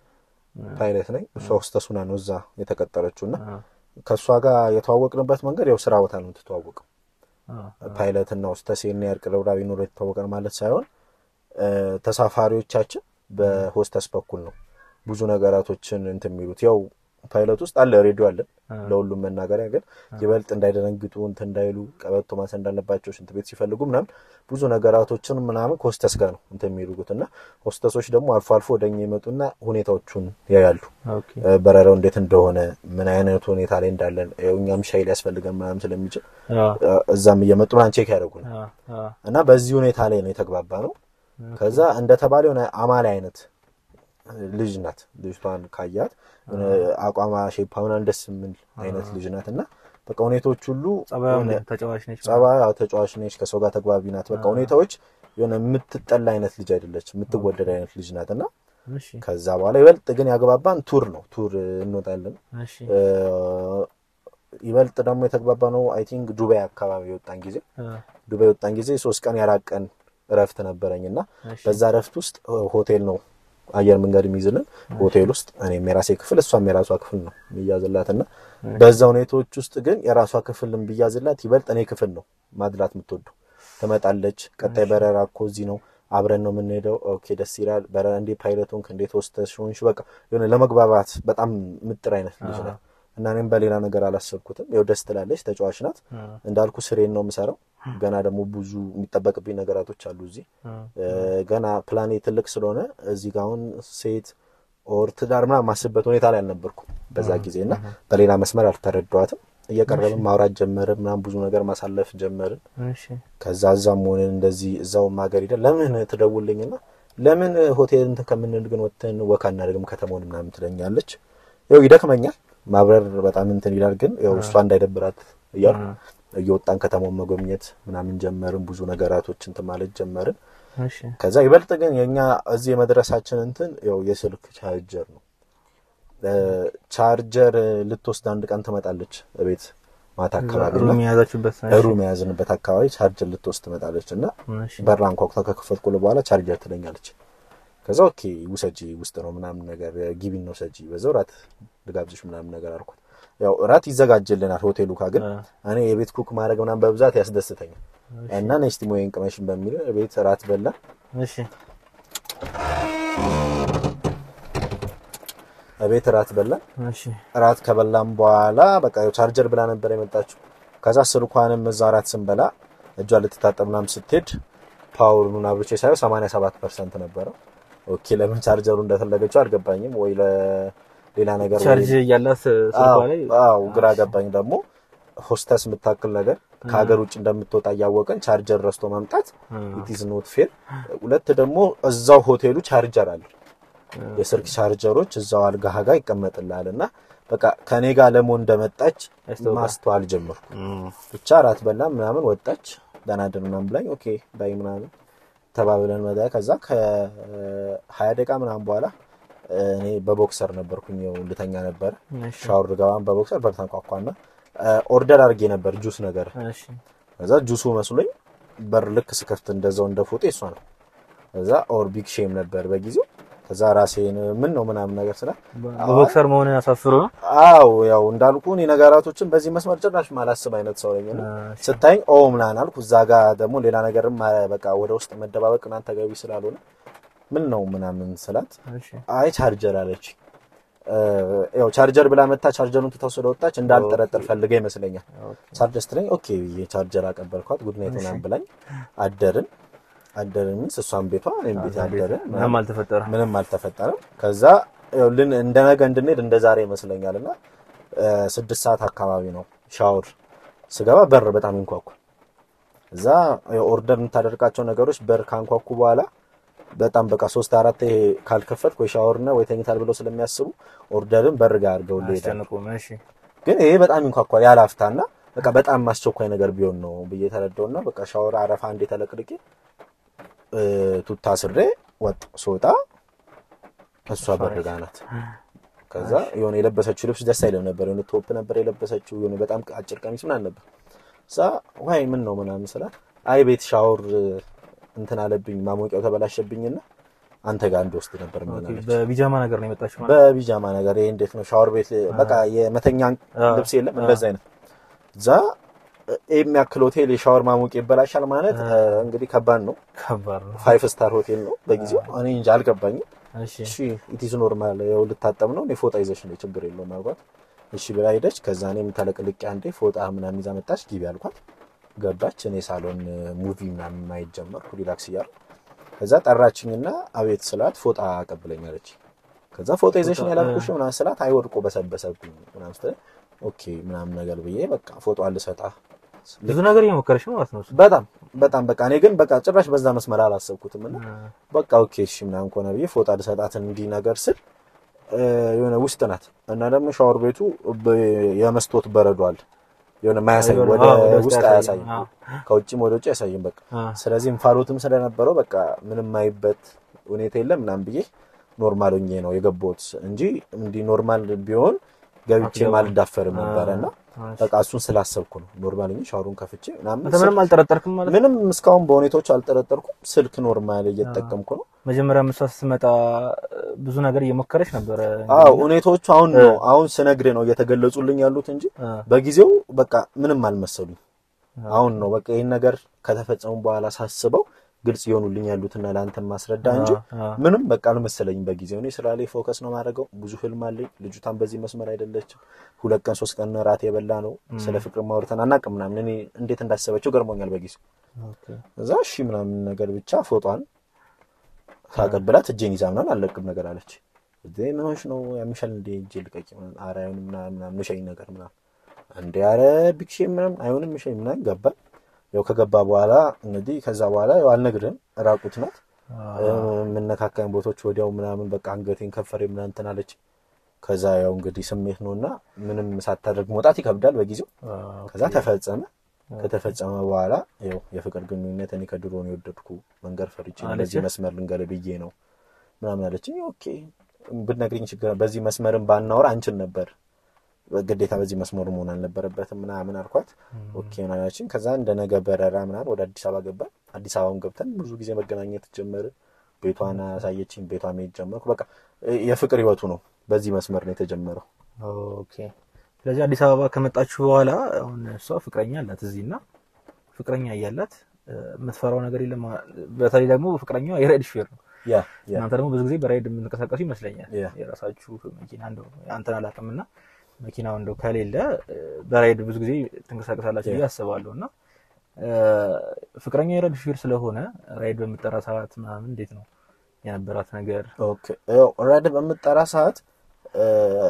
Speaker 2: ፓይለት ነኝ። እሷ ሆስተስ ሆና ነው እዛ የተቀጠረችው እና
Speaker 5: አ፣
Speaker 2: ከእሷ ጋር የተዋወቅንበት መንገድ ያው ስራ ቦታ ነው የምትተዋወቀው።
Speaker 5: አ፣
Speaker 2: ፓይለት እና ሆስተስ ይሄን ያህል ቅርብራቢ ኑሮ የተዋወቀን ማለት ሳይሆን እ፣ ተሳፋሪዎቻችን በሆስተስ በኩል ነው ብዙ ነገራቶችን እንትን የሚሉት ያው ፓይለት ውስጥ አለ ሬዲዮ አለ ለሁሉም መናገሪያ ግን ይበልጥ እንዳይደነግጡ እንትን እንዳይሉ ቀበቶ ማሰር እንዳለባቸው ሽንት ቤት ሲፈልጉ ምናምን ብዙ ነገራቶችን ምናምን ከሆስተስ ጋር ነው እንትን የሚሉት እና ሆስተሶች ደግሞ አልፎ አልፎ ወደኛ ይመጡና ሁኔታዎቹን ያያሉ።
Speaker 5: ኦኬ
Speaker 2: በረራው እንዴት እንደሆነ ምን አይነት ሁኔታ ላይ እንዳለን ያው እኛም ሻይ ሊያስፈልገን ምናምን ስለሚችል
Speaker 5: አ
Speaker 2: እዛም እየመጡ ምናምን ቼክ ያደርጉናል
Speaker 5: አ አ
Speaker 2: እና በዚህ ሁኔታ ላይ ነው የተግባባ ነው። ከዛ እንደተባለ የሆነ አማላይ አይነት ልጅ ናት። ልጅቷን ካያት የሆነ አቋማ ሼፓ ምናምን ደስ የምል አይነት ልጅ ናት እና በቃ ሁኔታዎች ሁሉ
Speaker 5: ጸባዩ
Speaker 2: የሆነ
Speaker 5: ተጫዋች ነች።
Speaker 2: ጸባይ ያው ተጫዋች ነች፣ ከሰው ጋር ተግባቢ ናት። በቃ ሁኔታዎች የሆነ የምትጠላ አይነት ልጅ አይደለች፣ የምትወደድ አይነት ልጅ ናት እና
Speaker 5: እሺ
Speaker 2: ከዛ በኋላ ይበልጥ ግን ያግባባን ቱር ነው። ቱር እንወጣለን።
Speaker 5: እሺ
Speaker 2: እ፣ ይበልጥ ደግሞ የተግባባ ነው አይ ቲንክ ዱባይ አካባቢ የወጣን ጊዜ
Speaker 5: አ
Speaker 2: ዱባይ የወጣን ጊዜ ሶስት ቀን የአራት ቀን እረፍት ነበረኝ እና
Speaker 5: እሺ
Speaker 2: በዛ እረፍት ውስጥ ሆቴል ነው አየር መንገድ የሚይዝልን ሆቴል ውስጥ እኔም የራሴ ክፍል እሷም የራሷ ክፍል ነው የሚያዝላት እና በዛ ሁኔታዎች ውስጥ ግን የራሷ ክፍልን ቢያዝላት ይበልጥ እኔ ክፍል ነው ማድላት የምትወደው ትመጣለች ቀጣይ በረራ እኮ እዚህ ነው አብረን ነው የምንሄደው ኦኬ ደስ ይላል በረራ እንዴ ፓይለቱን እንዴት ወስተሽ ሆንሽ በቃ የሆነ ለመግባባት በጣም ምጥር አይነት ልጅ ናት እና እኔም በሌላ ነገር አላሰብኩትም ያው ደስ ትላለች ተጫዋች ናት
Speaker 5: አ
Speaker 2: እንዳልኩ ስሬን ነው የምሰራው ገና ደግሞ ብዙ የሚጠበቅብኝ ነገራቶች አሉ እዚህ
Speaker 5: አ
Speaker 2: እ፣ ገና ፕላኔ ትልቅ ስለሆነ እዚህ ጋር አሁን ሴት ኦር ትዳር ምናምን ማስበት ሁኔታ ላይ አልነበርኩም በዛ ጊዜ እና በሌላ መስመር አልተረዷትም። እየቀረብን ማውራት ጀመርን ምናምን ብዙ ነገር ማሳለፍ ጀመርን።
Speaker 5: እሺ
Speaker 2: ከዛ እዛም ሆነን እንደዚህ እዛውም ሀገር ሄደን ለምን ትደውልኝና ለምን ሆቴል እንትን ከምንል ግን ወጥተን ወካ እናደርግም ከተማውን ምናምን ትለኛለች። ያው ይደክመኛል ማብረር በጣም እንትን ይላል፣ ግን ያው እሷ እንዳይደብራት እያሉ እየወጣን ከተማውን መጎብኘት ምናምን ጀመርን። ብዙ ነገራቶች እንትን ማለት ጀመርን።
Speaker 5: እሺ
Speaker 2: ከዛ ይበልጥ ግን የኛ እዚህ የመድረሳችን እንትን ያው የስልክ ቻርጀር ነው። እ፣ ቻርጀር ልትወስድ አንድ ቀን ትመጣለች ቤት ማታ አካባቢ እና
Speaker 5: ሩም የያዛችሁበት
Speaker 2: ሩም የያዝንበት አካባቢ ቻርጀር ልትወስድ ትመጣለች እና
Speaker 5: እሺ
Speaker 2: በራ አንኳኩታ ከከፈትኩ በኋላ ቻርጀር ትለኛለች። ከዛ ኦኬ ውሰጂ ውስጥ ነው ምናምን ነገር ጊቢን ነው ሰጂ በዛው ራት ልጋብዝሽ ምናምን ነገር አልኳት። ያው ራት ይዘጋጅልናል ሆቴሉ ካ ግን
Speaker 5: አ
Speaker 2: እኔ የቤት ኩክ ማድረግ ምናምን በብዛት ያስደስተኛል እና ነስቲ ሞይን ቅመሽን በሚል ቤት ራት በላ
Speaker 5: እሺ
Speaker 2: ቤት ራት በላ
Speaker 5: እሺ
Speaker 2: ራት ከበላም በኋላ በቃ ያው ቻርጀር ብላ ነበር የመጣችው። ከዛ ስልኳንም እዛ ራት ስንበላ እጇ ልትታጠብ ምናምን ስትሄድ ፓወሩን አብርቼ ሳየው 87 ፐርሰንት ነበረው። ኦኬ ለምን ቻርጀሩ እንደፈለገችው አልገባኝም። ወይ ለሌላ ነገር ወይ-
Speaker 5: ቻርጅ እያላት ስልኳ
Speaker 2: አዎ
Speaker 5: ላይ
Speaker 2: አዎ፣ ግራ ገባኝ። ደግሞ ሆስተስ የምታክል ነገር ከሀገር ውጭ እንደምትወጣ እያወቀን ቻርጀር ረስቶ ማምጣት ኢት ኢዝ ኖት ፌር። ሁለት ደግሞ እዛው ሆቴሉ ቻርጀር አለ የስልክ ቻርጀሮች እዛው አልጋህ ጋር ይቀመጥልሃል እና በቃ ከኔ ጋር ለመሆን እንደመጣች
Speaker 5: ያስታውቃል።
Speaker 2: ማስተዋል ጀመርኩ። ብቻ ራት በላ ምናምን ወጣች ደናድር ምናምን ብላኝ ኦኬ ባይ ምናምን ተባብለን መጣ። ከዛ ከሀያ ደቂቃ ምናምን በኋላ እኔ በቦክሰር ነበርኩኝ ያው ልተኛ ነበረ።
Speaker 5: እሺ
Speaker 2: ሻወር ገባን በቦክሰር በር ተንኳኳና ኦርደር አድርጌ ነበር ጁስ ነገር
Speaker 5: እሺ
Speaker 2: ከዛ ጁሱ መስሎኝ በር ልክ ስከፍት እንደዛው እንደ ፎጤ እሷ ነው። ከዛ ኦር ቢግ ሼም ነበር በጊዜው። ከዛ ራሴን ምን ነው ምናምን ነገር ስላ
Speaker 5: በቦክሰር መሆን ያሳፍሩ ነው
Speaker 2: አው ያው እንዳልኩ እኔ ነገራቶችን በዚህ መስመር ጭራሽ ማላስብ አይነት ሰው ነኝ። እና ስታይኝ ኦ ምናምን አልኩ። እዛ ጋ ደግሞ ሌላ ነገርም አ- በቃ ወደ ውስጥ መደባበቅ ምናምን ተገቢ ስላልሆነ ምን ነው ምናምን ስላት
Speaker 5: እሺ
Speaker 2: አይ ቻርጀር አለች። እ፣ ያው ቻርጀር ብላ መታ ቻርጀሩን ትታው ስለወጣች እንዳልጠረጠር ፈልገ ይመስለኛል። ቻርጀር ስትለኝ ኦኬ ብዬ ቻርጀር አቀበልኳት። ጉድ ናይት ምናምን ብላኝ አደርን አደርን ሚንስ እሷን ቤቷ እኔም ቤት አደርን
Speaker 5: ምንም አልተፈጠረም
Speaker 2: ምንም አልተፈጠረም። ከዛ ያው ልን እንደ ነገ እንድንሄድ እንደ ዛሬ ይመስለኛል እና እ፣ ስድስት ሰዓት አካባቢ ነው ሻወር ስገባ በር በጣም ይንኳኳል። እዛ ኦርደር የምታደርጋቸው ነገሮች በር ካንኳኩ በኋላ በጣም በቃ ሶስት አራት ካልከፈትክ ወይ ሻወርና ወይ ተኝታል ብለው ስለሚያስቡ ኦርደርን በር ጋር አድርገው ይሄዳል።
Speaker 5: አስጨንቁም እሺ
Speaker 2: ግን ይሄ በጣም ይንኳኳል ያለ አፍታና በቃ በጣም አስቸኳይ ነገር ቢሆን ነው ብዬ ተረዳውና በቃ ሻወር አረፋ እንዴ ተለቅልቄ እ፣ ቱታ ስሬ ወጥ ስወጣ እሷ በር ጋ ናት። ከዛ የሆነ የለበሰችው ልብስ ደስ አይልም ነበር። የሆነ ቶፕ ነበር የለበሰችው የሆነ በጣም አጭር ቀሚስ ምናምን ነበር። እዛ ዋይ ምን ነው ምናምን ስላት አይ ቤት ሻወር እንትን አለብኝ ማሞቂያው ተበላሸብኝና አንተ ጋር እንደወስድ ነበር ምናለች።
Speaker 5: በቢጃማ ነገር ነው የመጣችው ማለት
Speaker 2: በቢጃማ ነገር ይሄ እንዴት ነው ሻወር ቤት በቃ የመተኛ ልብስ የለም እንደዛ አይነት እዛ ይሄ የሚያክል ሆቴል የሻወር ማሞቂያ ይበላሻል ማለት እንግዲህ ከባድ ነው።
Speaker 5: ከባድ ነው
Speaker 2: ፋይቭ ስታር ሆቴል ነው በጊዜው እኔ እንጂ አልገባኝም።
Speaker 5: እሺ
Speaker 2: እሺ ኢቲዝ ኖርማል ያው ልታጠብ ነው እኔ ፎጣ ይዘሽ ነው ችግር የለውም አልኳት። እሺ ብላ ሄደች። ከዛ እኔም ተለቅልቄ አንዴ ፎጣ ምናምን ይዛ መጣች። ግቢ አልኳት። ገባች። እኔ ሳሎን ሙቪ ምናምን ማየት ጀመርኩ ሪላክስ እያልኩ። ከዛ ጠራችኝና አቤት ስላት ፎጣ አቀብለኛለች። ከዛ ፎጣ ይዘሽ ነው ያላልኩሽ ምናምን ስላት አይወድቆ በሰበሰብኝ ምናምን ስትለኝ ኦኬ ምናምን ነገር ብዬ በቃ ፎጣ ልሰጣ
Speaker 5: ብዙ ነገር እየሞከረች ነው ማለት ነው እሱ።
Speaker 2: በጣም በጣም በቃ እኔ ግን በቃ ጭራሽ በዛ መስመር አላሰብኩትም እና በቃ ኦኬ እሺ ምናምን ከሆነ ብዬ ፎጣ ልሰጣት እንዲህ ነገር ስል እ፣ የሆነ ውስጥ ናት እና ደግሞ ሻወር ቤቱ በ- የመስታወት በረዶ አለ የሆነ ማያሳይ ወደ
Speaker 5: አዎ፣ ወደ ውስጥ
Speaker 2: ውስጥ
Speaker 5: አያሳይም።
Speaker 2: አያሳይም
Speaker 5: አዎ።
Speaker 2: ከውጭም ወደ ውጭ አያሳይም በቃ
Speaker 5: አ፣
Speaker 2: ስለዚህ እንፋሎትም ስለነበረው በቃ ምንም ማይበት ሁኔታ የለም ምናምን ብዬ ኖርማል ሆኜ ነው የገባሁት እንጂ እንዲህ ኖርማል ቢሆን ገብቼ
Speaker 5: አትገባም።
Speaker 2: አልዳፈርም ነበረ እና
Speaker 5: አ፣
Speaker 2: በቃ እሱን ስላሰብኩ ነው ኖርማል ሆኜ ሻወሩን ከፍቼ ምናምን
Speaker 5: አንተ ምንም አልጠረጠርክም ማለት ነው?
Speaker 2: ምንም እስካሁን በሁኔታዎች አልጠረጠርኩም። ስልክ ኖርማል እየተጠቀምኩ ነው።
Speaker 5: መጀመሪያ እሷ ስትመጣ ብዙ ነገር እየሞከረች ነበረ።
Speaker 2: አዎ ሁኔታዎቹ አሁን ነው አሁን ስነግርህ ነው እየተገለጹልኝ ያሉት እንጂ
Speaker 5: አ፣
Speaker 2: በጊዜው በቃ ምንም አልመሰሉኝ። አሁን ነው በቃ ይህን ነገር ከተፈጸሙ በኋላ ሳስበው ግልጽ የሆኑልኝ ያሉትና ለአንተ ማስረዳ እንጂ
Speaker 5: አ፣
Speaker 2: ምንም በቃ አልመሰለኝም በጊዜው። እኔ ስራ ላይ ፎከስ ነው ማድረገው። ብዙ ህልም አለኝ። ልጅቷን በዚህ መስመር አይደለችም። ሁለት ቀን ሶስት ቀን ራት የበላ ነው። ስለ ፍቅር ማውርተን አናውቅም ምናምን። እኔ እንዴት እንዳሰበችው ገርሞኛል በጊዜው።
Speaker 5: ኦኬ።
Speaker 2: እዛ እሺ ምናምን ነገር ብቻ ፎቷን ካቀብላት እጄን ይዛ ምናምን አልለቅም ነገር አለች። እዴ ምን ሆንሽ ነው ያምሻል እንዴ እጄ ልቀቂ ምናምን ኧረ አይሆንም ምናምን ምናምን ምሸኝ ነገር ምናምን እንዴ ኧረ ቢክሼ ምናምን አይሆንም ምሸኝ ምናምን ገባ። ያው ከገባ በኋላ እንግዲህ ከዛ በኋላ ያው አልነግርህም ራቁት ናት የምነካካኝ ቦታዎች ወዲያው ምናምን በቃ አንገቴን ከፈሬ ምናምን እንትን አለች። ከዛ ያው እንግዲህ ስሜት ነውና ምንም ሳታደርግ መውጣት ይከብዳል በጊዜው ከዛ ተፈጸመ። ከተፈጸመ በኋላ ያው የፍቅር ግንኙነት እኔ ከድሮ ነው የወደድኩ መንገር ፈርቼ ነው በዚህ መስመር ልንገር ብዬ ነው ምናምን አለችኝ። ኦኬ ብትነግሪኝ ችግር በዚህ መስመርን ባናወራ አንችል ነበር ግዴታ በዚህ መስመሩ መሆን አልነበረበትም ምናምን አልኳት። ኦኬ ምናምን አለችኝ። ከዛ እንደ ነገ በረራ ምናምን ወደ አዲስ አበባ ገባን። አዲስ አበባም ገብተን ብዙ ጊዜ መገናኘት ጀመርን። ቤቷን አሳየችኝ። ቤቷ መሄድ ጀመርኩ። በቃ የፍቅር ህይወቱ ነው በዚህ መስመር ነው የተጀመረው።
Speaker 5: ኦኬ። ስለዚህ አዲስ አበባ ከመጣችሁ በኋላ አሁን እሷ ፍቅረኛ አላት እዚህ እና ፍቅረኛ እያላት እ፣ የምትፈራው ነገር የለም። በተለይ ደግሞ ፍቅረኛዋ የራይድ ሹፌር ነው።
Speaker 2: ያ ያ
Speaker 5: እናንተ ደግሞ ብዙ ጊዜ በራይድ የምንቀሳቀሱ ይመስለኛል።
Speaker 2: ያ።
Speaker 5: የራሳችሁ መኪና እንደው አንተን አላውቅም እና መኪናው እንደው ከሌለ እ፣ በራይድ ብዙ ጊዜ ትንቀሳቀሳላችሁ ብዬ አስባለሁ እና እ፣ ፍቅረኛ የራይድ ሹፌር ስለሆነ ራይድ በምጠራ ሰዓት ምናምን እንዴት ነው የነበራት ነገር?
Speaker 2: ኦኬ ያው ራይድ በምጠራ ሰዓት እ፣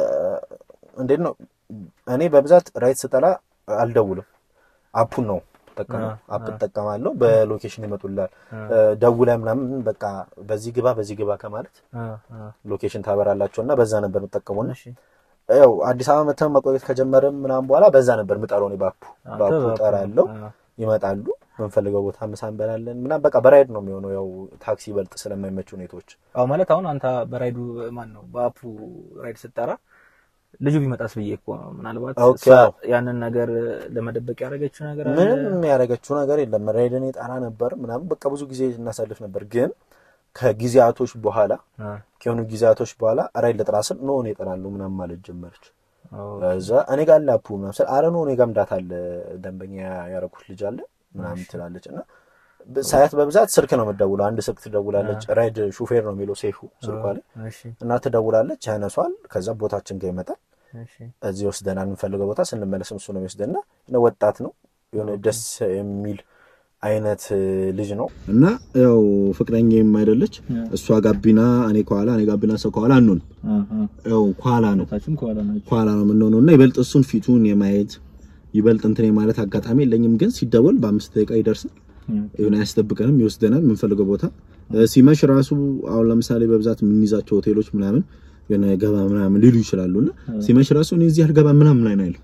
Speaker 2: እንዴት ነው እኔ በብዛት ራይድ ስጠራ አልደውልም። አፑን ነው ጠቀመው
Speaker 5: አ-
Speaker 2: አፕ እጠቀማለሁ። በሎኬሽን ይመጡላል። ደውለ ምናምን በቃ በዚህ ግባ በዚህ ግባ ከማለት
Speaker 5: አ፣ አ፣
Speaker 2: ሎኬሽን ታበራላቸው እና በዛ ነበር የምጠቀመው።
Speaker 5: እሺ
Speaker 2: ያው አዲስ አበባ መተን መቆየት ከጀመረም ምናምን በኋላ በዛ ነበር የምጠራው እኔ ባፑ
Speaker 5: አንተ
Speaker 2: ባፑ
Speaker 5: በአፑ-
Speaker 2: ጠራለሁ።
Speaker 5: አ፣
Speaker 2: ይመጣሉ የምንፈልገው ቦታ ምሳ እንበላለን ምናምን በቃ በራይድ ነው የሚሆነው። ያው ታክሲ ይበልጥ ስለማይመች ሁኔታዎች
Speaker 5: አዎ ማለት አሁን አንተ በራይዱ ማን ነው በአፑ ራይድ ስትጠራ ልጁ ቢመጣስ ብዬ እኮ ነው። ምናልባት
Speaker 2: ኦኬ፣
Speaker 5: እሷ
Speaker 2: አዎ።
Speaker 5: ያንን ነገር ለመደበቅ ያደረገችው ነገር አለ።
Speaker 2: ምንም ያደረገችው ነገር የለም። ራይድን የጣራ ነበር ምናምን በቃ ብዙ ጊዜ እናሳልፍ ነበር። ግን ከጊዜያቶች በኋላ
Speaker 5: አ፣
Speaker 2: ከሆኑ ጊዜያቶች በኋላ ራይድ ልጥራ ስል ኖ እኔ እጠራለሁ ምናምን ማለት ጀመረች።
Speaker 5: አዎ።
Speaker 2: እዛ እኔ ጋር ላፑ ምናምን ስል አረ ኖ እኔ ጋርም ዳታ አለ ደንበኛ ያረኩት ልጅ አለ ምናምን ትላለች እና በ- ሳያት በብዛት ስልክ ነው የምትደውለው። አንድ ስልክ ትደውላለች። ራይድ ሹፌር ነው የሚለው ሴፉ ስልኳ ላይ
Speaker 5: እሺ
Speaker 2: እና ትደውላለች፣ ያነሷል። ከዛ ቦታችን ጋር ይመጣል።
Speaker 5: እሺ
Speaker 2: እዚህ ወስደን የምንፈልገው ቦታ ስንመለስም እሱ ነው የሚወስደንና እና ወጣት ነው የሆነ ደስ የሚል አይነት እ, ልጅ ነው እና ያው ፍቅረኛዬም አይደለች እሷ ጋቢና እኔ ከኋላ እኔ ጋቢና ሰው ከኋላ አንሆን ያው ከኋላ ነው
Speaker 5: ታችም ከኋላ ናቸው።
Speaker 2: ከኋላ ነው የምንሆነው እና ይበልጥ እሱን ፊቱን የማየት ይበልጥ እንትን የማለት አጋጣሚ የለኝም። ግን ሲደወል በአምስት ደቂቃ ይደርሳል። የሆነ አያስጠብቀንም፣ ይወስደናል የምንፈልገው ቦታ እ፣ ሲመሽ ራሱ አሁን ለምሳሌ በብዛት የምንይዛቸው ሆቴሎች ምናምን የሆነ ገባ ምናምን ሊሉ ይችላሉ እና ሲመሽ ራሱ እኔ እዚህ አልገባ ምናምን ላይ ነው ያለው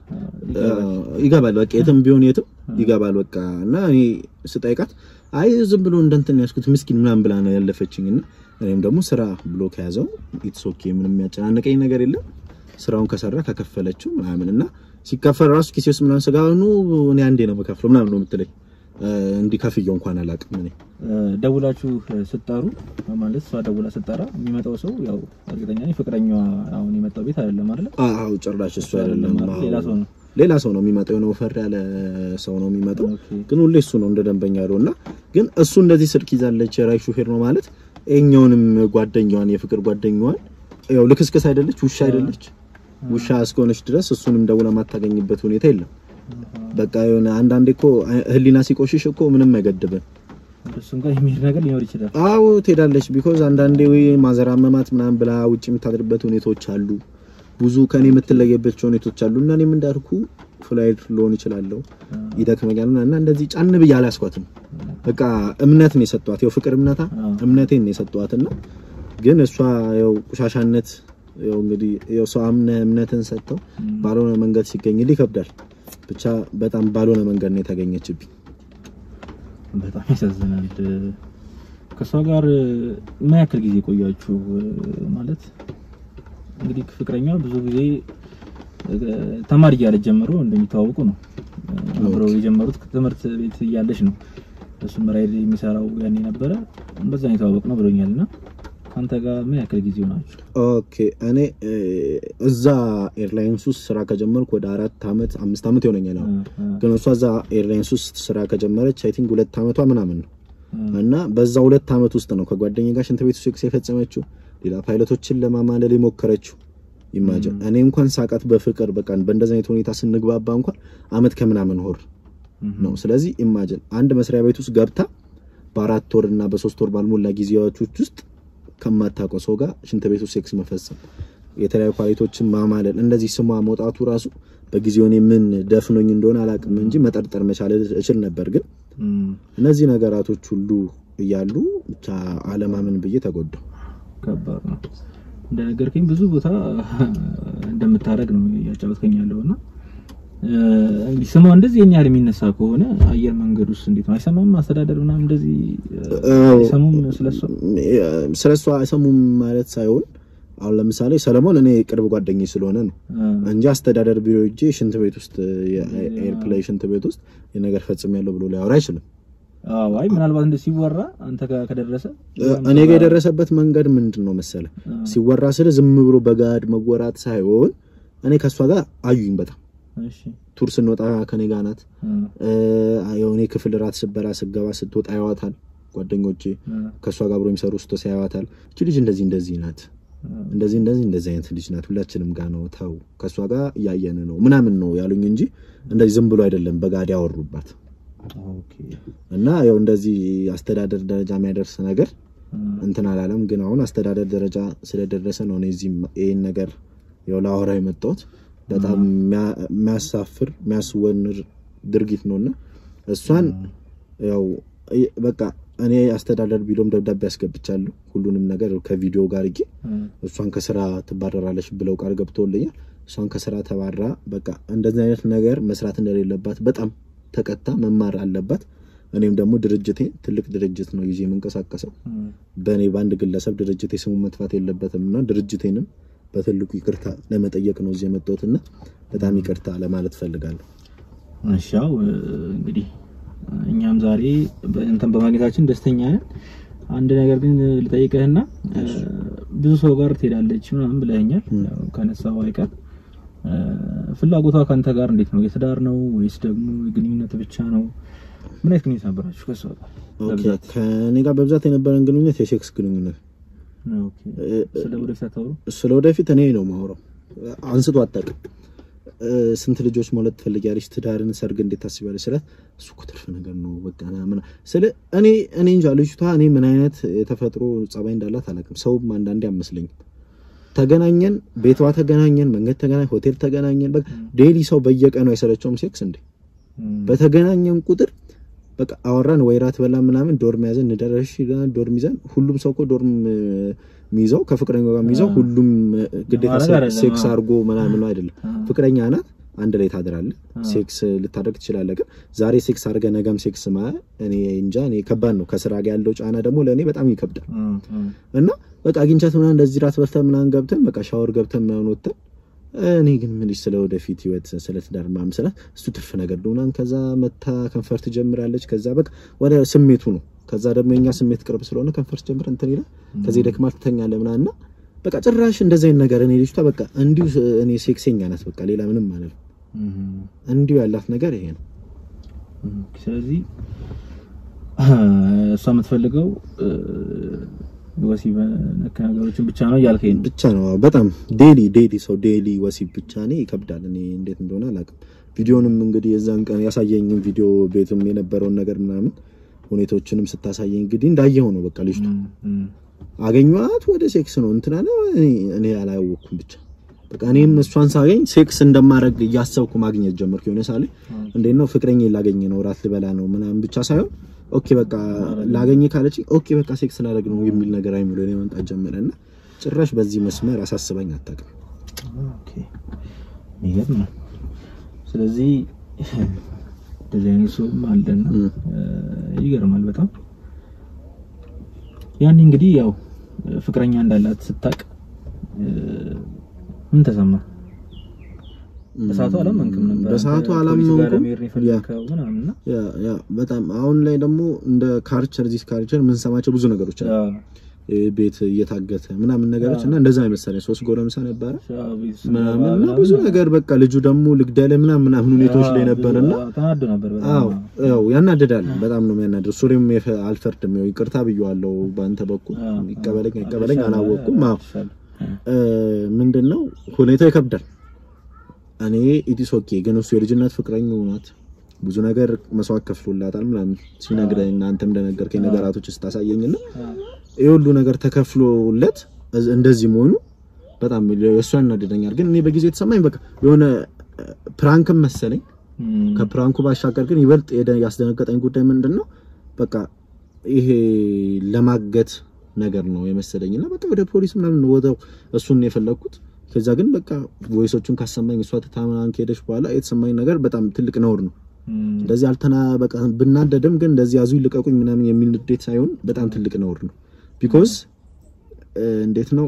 Speaker 2: ይገባል። በቃ የትም ቢሆን የትም ይገባል። በቃ እና እኔ ስጠይቃት አይ ዝም ብሎ እንደ እንትን ያዝኩት ምስኪን ምናምን ብላ ነው ያለፈችኝ። እና እኔም ደግሞ ስራ ብሎ ከያዘው ኢትስ ኦኬ ምንም የሚያጨናንቀኝ ነገር የለም። ስራውን ከሰራ ከከፈለችው ምናምን እና ሲከፈል ራሱ ኪሴ ውስጥ ምናምን ስጋ ኑ እኔ አንዴ ነው የምከፍለው ምናምን ነው የምትለኝ። እ፣ እንዲህ ከፍየው እንኳን አላውቅም እኔ
Speaker 5: ደውላችሁ ስትጠሩ ማለት እሷ ደውላ ስትጠራ የሚመጣው ሰው ያው እርግጠኛ ነኝ ፍቅረኛዋ አሁን የመጣው ቤት አይደለም አይደለ?
Speaker 2: አዎ ጭራሽ እሱ አይደለም
Speaker 5: አይደለም፣ ሌላ ሰው ነው።
Speaker 2: ሌላ ሰው ነው የሚመጣው። የሆነ ወፈር ያለ ሰው ነው የሚመጣው።
Speaker 5: ኦኬ።
Speaker 2: ግን ሁሌ እሱ ነው እንደ ደንበኛ ያለው እና ግን እሱ እንደዚህ ስልክ ይዛለች የራይ ሹፌር ነው ማለት ይኸኛውንም ጓደኛዋን የፍቅር ጓደኛዋን ያው ልክስክስ አይደለች ውሻ አይደለች ውሻ እስከሆነች ድረስ እሱንም ደውላ ማታገኝበት ሁኔታ የለም። በቃ የሆነ አንዳንዴ እኮ ህሊና ሲቆሽሽ እኮ ምንም አይገድብን።
Speaker 3: እሱም ጋር የሚሄድ ነገር ሊኖር ይችላል።
Speaker 2: አዎ ትሄዳለች። ቢኮዝ አንዳንዴ ወይ ማዘር አመማት ምናምን ብላ ውጭ የምታድርበት ሁኔታዎች አሉ። ብዙ ከኔ የምትለየባቸው ሁኔታዎች አሉ እና እኔም እንዳልኩ ፍላይድ ልሆን እችላለሁ ይደክመኛል እና እና እንደዚህ ጫን ብዬ አላስኳትም። በቃ እምነት ነው የሰጧት፣ ያው ፍቅር እምነታ እምነቴን ነው የሰጧት እና ግን እሷ ያው ቆሻሻነት ያው እንግዲህ ያው ሰው አምነህ እምነትን ሰጥተው ባልሆነ መንገድ ሲገኝልህ ይከብዳል። ብቻ በጣም ባልሆነ መንገድ ነው የተገኘችብኝ።
Speaker 3: በጣም ያሳዝናል። ከእሷ ጋር ምን ያክል ጊዜ ቆያችሁ? ማለት እንግዲህ ፍቅረኛ ብዙ ጊዜ ተማሪ እያለች ጀምሮ እንደሚተዋወቁ ነው አብረው የጀመሩት ትምህርት ቤት እያለች ነው። እሱም ራይድ የሚሰራው ያኔ ነበረ በዛ ነው የተዋወቅ ነው ብሎኛል። እና ከአንተ ጋር ምን ያክል ጊዜ ናቸው?
Speaker 2: ኦኬ እኔ እዛ ኤርላይንስ ውስጥ ስራ ከጀመርኩ ወደ አራት አመት አምስት አመት ይሆነኛል። አሁን ግን እሷ እዛ ኤርላይንስ ውስጥ ስራ ከጀመረች አይ ቲንክ ሁለት አመቷ ምናምን ነው እና በዛ ሁለት አመት ውስጥ ነው ከጓደኛ ጋር ሽንት ቤት ሴክስ የፈጸመችው፣ ሌላ ፓይለቶችን ለማማለል የሞከረችው። ኢማጅን እኔ እንኳን ሳቃት በፍቅር በቃ በእንደዚህ አይነት ሁኔታ ስንግባባ እንኳን አመት ከምናምን ወር ነው። ስለዚህ ኢማጅን አንድ መስሪያ ቤት ውስጥ ገብታ በአራት ወር እና በሶስት ወር ባልሞላ ጊዜያቶች ውስጥ ከማታውቀው ሰው ጋር ሽንት ቤቱ ሴክስ መፈጸም፣ የተለያዩ ኳሊቲዎችን ማማለል፣ እንደዚህ ስሟ መውጣቱ ራሱ በጊዜው እኔ ምን ደፍኖኝ እንደሆነ አላውቅም እንጂ መጠርጠር መቻል እችል ነበር። ግን እነዚህ ነገራቶች ሁሉ እያሉ ብቻ አለማመን ብዬ ተጎዳው።
Speaker 3: ከባድ ነው። እንደነገርከኝ ብዙ ቦታ እንደምታደርግ ነው እያጫወትከኝ ያለው እና እንግዲህ ስሟ እንደዚህ የኛ ያህል የሚነሳ ከሆነ አየር መንገድ ውስጥ እንዴት ነው አይሰማም? አስተዳደር ምናምን እንደዚህ አይሰሙም? ስለሷ
Speaker 2: ስለሷ አይሰሙም ማለት ሳይሆን አሁን ለምሳሌ ሰለሞን እኔ ቅርብ ጓደኛዬ ስለሆነ ነው እንጂ አስተዳደር ቢሮ ሄጄ ሽንት ቤት ውስጥ የኤርፕላይ ሽንት ቤት ውስጥ የነገር ፈጽሜያለሁ ብሎ ሊያወራ አይችልም።
Speaker 3: አዎ፣ አይ ምናልባት እንደ ሲወራ አንተ ጋር ከደረሰ
Speaker 2: እኔ ጋር የደረሰበት መንገድ ምንድን ነው መሰለ፣ ሲወራ ስለ ዝም ብሎ በጋድ መወራት ሳይሆን እኔ ከሷ ጋር አዩኝ በጣም
Speaker 3: እሺ፣
Speaker 2: ቱር ስንወጣ ከኔ ጋር ናት። የሆነ ክፍል ራት ስበላ ስገባ ስትወጣ ያዋታል ጓደኞቼ ከሷ ጋር አብሮ የሚሰሩ ስቶ ያዋታል። እቺ ልጅ እንደዚህ እንደዚህ ናት እንደዚህ እንደዚህ እንደዚህ አይነት ልጅ ናት፣ ሁላችንም ጋር ነው ተው ከሷ ጋር እያየን ነው ምናምን ነው ያሉኝ እንጂ እንደዚህ ዝም ብሎ አይደለም በጋድ ያወሩባት
Speaker 3: ኦኬ፣
Speaker 2: እና ያው እንደዚህ አስተዳደር ደረጃ የሚያደርስ ነገር እንትን አላለም። ግን አሁን አስተዳደር ደረጃ ስለደረሰ ነው እኔ እዚህ ይሄን ነገር ያው ላወራ የመጣሁት። በጣም የሚያሳፍር የሚያስወንር ድርጊት ነውና እሷን ያው በቃ እኔ አስተዳደር ቢሎም ደብዳቤ ያስገብቻለሁ ሁሉንም ነገር ከቪዲዮ ጋር እጌ እሷን ከስራ ትባረራለች ብለው ቃል ገብተውልኛል። እሷን ከስራ ተባራ በቃ እንደዚህ አይነት ነገር መስራት እንደሌለባት በጣም ተቀጣ መማር አለባት። እኔም ደግሞ ድርጅቴ ትልቅ ድርጅት ነው ይዤ የምንቀሳቀሰው በእኔ በአንድ ግለሰብ ድርጅቴ ስሙ መጥፋት የለበትም እና ድርጅቴንም በትልቁ ይቅርታ ለመጠየቅ ነው እዚህ የመጣሁት እና በጣም ይቅርታ ለማለት ፈልጋለሁ።
Speaker 3: እሺ፣ ያው እንግዲህ እኛም ዛሬ እንትን በማግኘታችን ደስተኛ ነን። አንድ ነገር ግን ልጠይቅህና ብዙ ሰው ጋር ትሄዳለች ምናምን ብለኸኛል። ያው ከነሳው አይቀር ፍላጎቷ ከአንተ ጋር እንዴት ነው? የትዳር ነው ወይስ ደግሞ የግንኙነት ብቻ ነው? ምን አይነት ግንኙነት ነበራችሁ ከሷ ጋር?
Speaker 2: ኦኬ ከእኔ ጋር በብዛት የነበረን ግንኙነት የሴክስ ግንኙነት።
Speaker 3: ኦኬ ስለ ወደፊት አታወሩ?
Speaker 2: ስለ ወደፊት እኔ ነው ማውራው። አንስቶ አታውቅም። ስንት ልጆች መውለድ ትፈልጊያለሽ? ትዳርን፣ ሰርግ እንዴት ታስቢያለሽ? ስላት እሱ እኮ ትርፍ ነገር ነው በቃ ምን ስለ እኔ እኔ እንጃ ልጅቷ እኔ ምን አይነት የተፈጥሮ ጸባይ እንዳላት አላውቅም። ሰውም አንዳንዴ አመስለኝም ተገናኘን፣ ቤቷ ተገናኘን፣ መንገድ ተገናኘን፣ ሆቴል ተገናኘን። በቃ ዴሊ ሰው በየቀኑ አይሰለቸውም ሴክስ እንዴ? በተገናኘን ቁጥር በቃ አወራን፣ ወይራት በላ ምናምን፣ ዶርም ያዘን፣ እንደረሽ ዶርም ይዘን። ሁሉም ሰው እኮ ዶርም የሚይዘው ከፍቅረኛው ጋር የሚይዘው ሁሉም ግዴታ ሴክስ አድርጎ ምናምን ነው አይደለም። ፍቅረኛ ናት፣ አንድ ላይ ታድራለህ፣ ሴክስ ልታደርግ ትችላለህ። ግን ዛሬ ሴክስ አድርገህ ነገም ሴክስ ማ እኔ እንጃ፣ እኔ ከባድ ነው። ከስራ ጋር ያለው ጫና ደግሞ ለእኔ በጣም ይከብዳል እና በቃ አግኝቻት ምናምን እንደዚህ ራት በልተን ምናምን ገብተን በቃ ሻወር ገብተን ምናምን ወጥተን እኔ ግን ምን ስለ ወደፊት ህይወት ስለ ትዳር ምናምን ስላት እሱ ትርፍ ነገር ነው ምናምን ከዛ መታ ከንፈር ትጀምራለች። ከዛ በቃ ወደ ስሜቱ ነው። ከዛ ደግሞ የኛ ስሜት ቅርብ ስለሆነ ከንፈር ጀምር እንትን ይላል። ከዚህ ደክማ ትተኛለህ ምናምን እና በቃ ጭራሽ እንደዚህ አይነት ነገር እኔ ልጅቷ በቃ እንዲሁ እኔ ሴክሰኛ ናት። በቃ ሌላ ምንም ማለት ነው። እንዲሁ ያላት ነገር ይሄ ነው።
Speaker 3: ስለዚህ እሷ የምትፈልገው ወሲብ ነክ ነገሮችን ብቻ ነው እያልከኝ ነው።
Speaker 2: ብቻ ነው በጣም ዴሊ ዴሊ ሰው ዴሊ ወሲብ ብቻ እኔ ይከብዳል። እኔ እንዴት እንደሆነ አላውቅም። ቪዲዮንም እንግዲህ የዛን ቀን ያሳየኝም ቪዲዮ ቤትም የነበረውን ነገር ምናምን ሁኔታዎችንም ስታሳየኝ እንግዲህ እንዳየው ነው በቃ ልጅቱ
Speaker 3: እም፣ እም፣
Speaker 2: አገኘኋት ወደ ሴክስ ነው እንትና ነው እኔ- እኔ አላወቅኩም ብቻ በቃ እኔም እሷን ሳገኝ ሴክስ እንደማረግ እያሰብኩ ማግኘት ጀመርኩ። የሆነ ሳለ እንዴት ነው ፍቅረኛ ላገኝ ነው ራት ልበላ ነው ምናምን ብቻ ሳይሆን ኦኬ በቃ ላገኝ ካለች ኦኬ በቃ ሴክስ ላደርግ ነው የሚል ነገር አይምሮ እኔ መምጣት ጀመረና ጭራሽ በዚህ መስመር አሳስበኝ አታውቅም።
Speaker 3: ኦኬ የሚገርም ነው። ስለዚህ እንደዚህ አይነት ሰውም አለና
Speaker 2: እም።
Speaker 3: እ፣ ይገርማል በጣም ያኔ እንግዲህ ያው ፍቅረኛ እንዳላት ስታቅ ምን ተሰማ? በሰዓቱ አላመንክም ነበር።
Speaker 2: በሰዓቱ
Speaker 3: አንተ
Speaker 2: አላመንኩም።
Speaker 3: ፖሊስ ጋር ለመሄድ ነው የፈለግከው ምናምን እና
Speaker 2: ያ ያ በጣም አሁን ላይ ደግሞ እንደ ካልቸር ዚስ ካልቸር የምንሰማቸው ብዙ ነገሮች አሉ።
Speaker 3: ያው
Speaker 2: እ፣ ቤት እየታገተ ምናምን ነገሮች እና እንደዛ አይመሰለኝ ሶስት ጎረምሳ ነበረ
Speaker 3: ያው ቤተሰብ
Speaker 2: ምናምን እና
Speaker 3: ምናምን
Speaker 2: ብዙ ነገር በቃ ልጁ ደግሞ ልግደለ ምናምን ምናምን ሁኔታዎች ላይ ነበርና
Speaker 3: አዎ፣ ተናዶ ነበር በጣም።
Speaker 2: አዎ ያው ያናደዳል። በጣም ነው የሚያናደድ። ሱሪም የፈ- አልፈርድም። ያው ይቅርታ ብየዋለሁ በአንተ በኩል
Speaker 3: አዎ፣
Speaker 2: ይቀበለኝ
Speaker 3: አዎ፣
Speaker 2: አይቀበለኝ
Speaker 3: አልተሻለ፣
Speaker 2: አላወቅኩም። አዎ
Speaker 3: አልተሻለ።
Speaker 2: እ፣ ምንድነው ሁኔታው ይከብዳል። እኔ ኢቲስ ኦኬ ግን እሱ የልጅነት ፍቅረኛው ናት። ብዙ ነገር መስዋዕት ከፍሎላታል ምናምን ሲነግረኝ እና አንተም እንደነገርከኝ ነገራቶች ስታሳየኝና ይህ ሁሉ ነገር ተከፍሎለት እዝ- እንደዚህ መሆኑ በጣም እሱ ያናደደኛል። ግን እኔ በጊዜ የተሰማኝ በቃ የሆነ እ፣ ፕራንክም መሰለኝ
Speaker 3: እም፣
Speaker 2: ከፕራንኩ ባሻገር ግን ይበልጥ የደ- ያስደነገጠኝ ጉዳይ ምንድን ነው፣ በቃ ይሄ ለማገት ነገር ነው የመሰለኝ እና በቃ ወደ ፖሊስ ምናምን ወደው እሱን ነው የፈለግኩት። ከዛ ግን በቃ ቮይሶቹን ካሰማኝ እሷ ትታምናን ከሄደች በኋላ የተሰማኝ ነገር በጣም ትልቅ ነውር ነው።
Speaker 3: እም፣
Speaker 2: እንደዚህ አልተና በቃ ብናደድም ግን እንደዚህ ያዙ ይልቀቁኝ ምናምን የሚል ንዴት ሳይሆን በጣም ትልቅ ነውር ነው። ቢኮዝ እንዴት ነው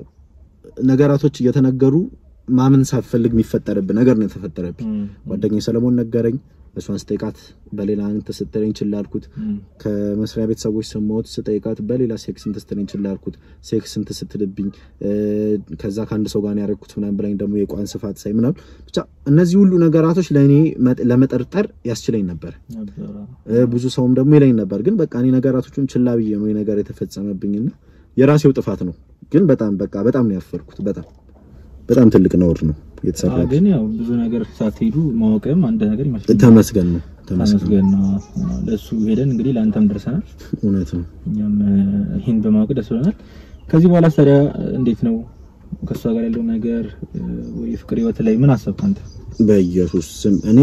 Speaker 2: ነገራቶች እየተነገሩ ማመን ሳፈልግ የሚፈጠርብህ ነገር ነው የተፈጠረብኝ።
Speaker 3: እም፣
Speaker 2: ጓደኛዬ ሰለሞን ነገረኝ። እሷን ስጠይቃት በሌላ እንትን ስትለኝ ችላ አልኩት።
Speaker 3: እም፣
Speaker 2: ከመስሪያ ቤት ሰዎች ሰማሁት። ስጠይቃት በሌላ ሴክስ እንትን ስትለኝ ችላ አልኩት። ሴክስ እንትን ስትልብኝ እ፣ ከዛ ከአንድ ሰው ጋር ነው ያደረኩት ምናምን ብላኝ ደግሞ የቋን ስፋት ሳይ ምናምን ብቻ እነዚህ ሁሉ ነገራቶች ለእኔ መጥ- ለመጠርጠር ያስችለኝ ነበር።
Speaker 3: ነበር።
Speaker 2: እ፣ ብዙ ሰውም ደግሞ ይለኝ ነበር። ግን በቃ እኔ ነገራቶቹን ችላ ብዬ ነው ይሄ ነገር የተፈጸመብኝና የራሴው ጥፋት ነው። ግን በጣም በቃ በጣም ነው ያፈርኩት። በጣም በጣም ትልቅ ነውር ነው
Speaker 3: አዎ፣
Speaker 2: የተሰራው።
Speaker 3: ግን ያው ብዙ ነገር ሳትሄዱ ማወቅም አንድ ነገር ይመስለኛል።
Speaker 2: ተመስገን ነው ተመስገን።
Speaker 3: ተመስገን ነው። አዎ፣ ለእሱ ሄደን እንግዲህ ለአንተም ደርሰናል።
Speaker 2: እውነት ነው።
Speaker 3: እኛም እ፣ ይህን በማወቅ ደስ ብሎናል። ከዚህ በኋላ ታዲያ እንዴት ነው ከእሷ ጋር ያለው ነገር እ፣ ወይ ፍቅር ህይወት ላይ ምን አሰብክ አንተ?
Speaker 2: በኢየሱስ ስም እኔ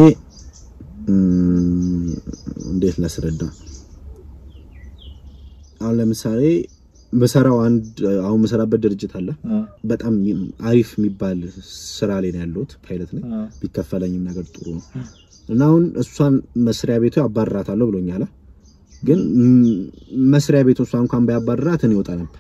Speaker 2: እም፣ እንዴት ላስረዳ? አሁን ለምሳሌ በሰራው አንድ አሁን መሰራበት ድርጅት አለ።
Speaker 3: አዎ፣
Speaker 2: በጣም አሪፍ የሚባል ስራ ላይ ነው ያለሁት። ፓይለት ነኝ።
Speaker 3: አዎ፣
Speaker 2: ቢከፈለኝም ነገር ጥሩ ነው እና አሁን እሷን መስሪያ ቤቱ ያባርራታለሁ ብሎኛል። ግን ም- መስሪያ ቤቱ እሷ እንኳን ባያባርራት እኔ እወጣ ነበር።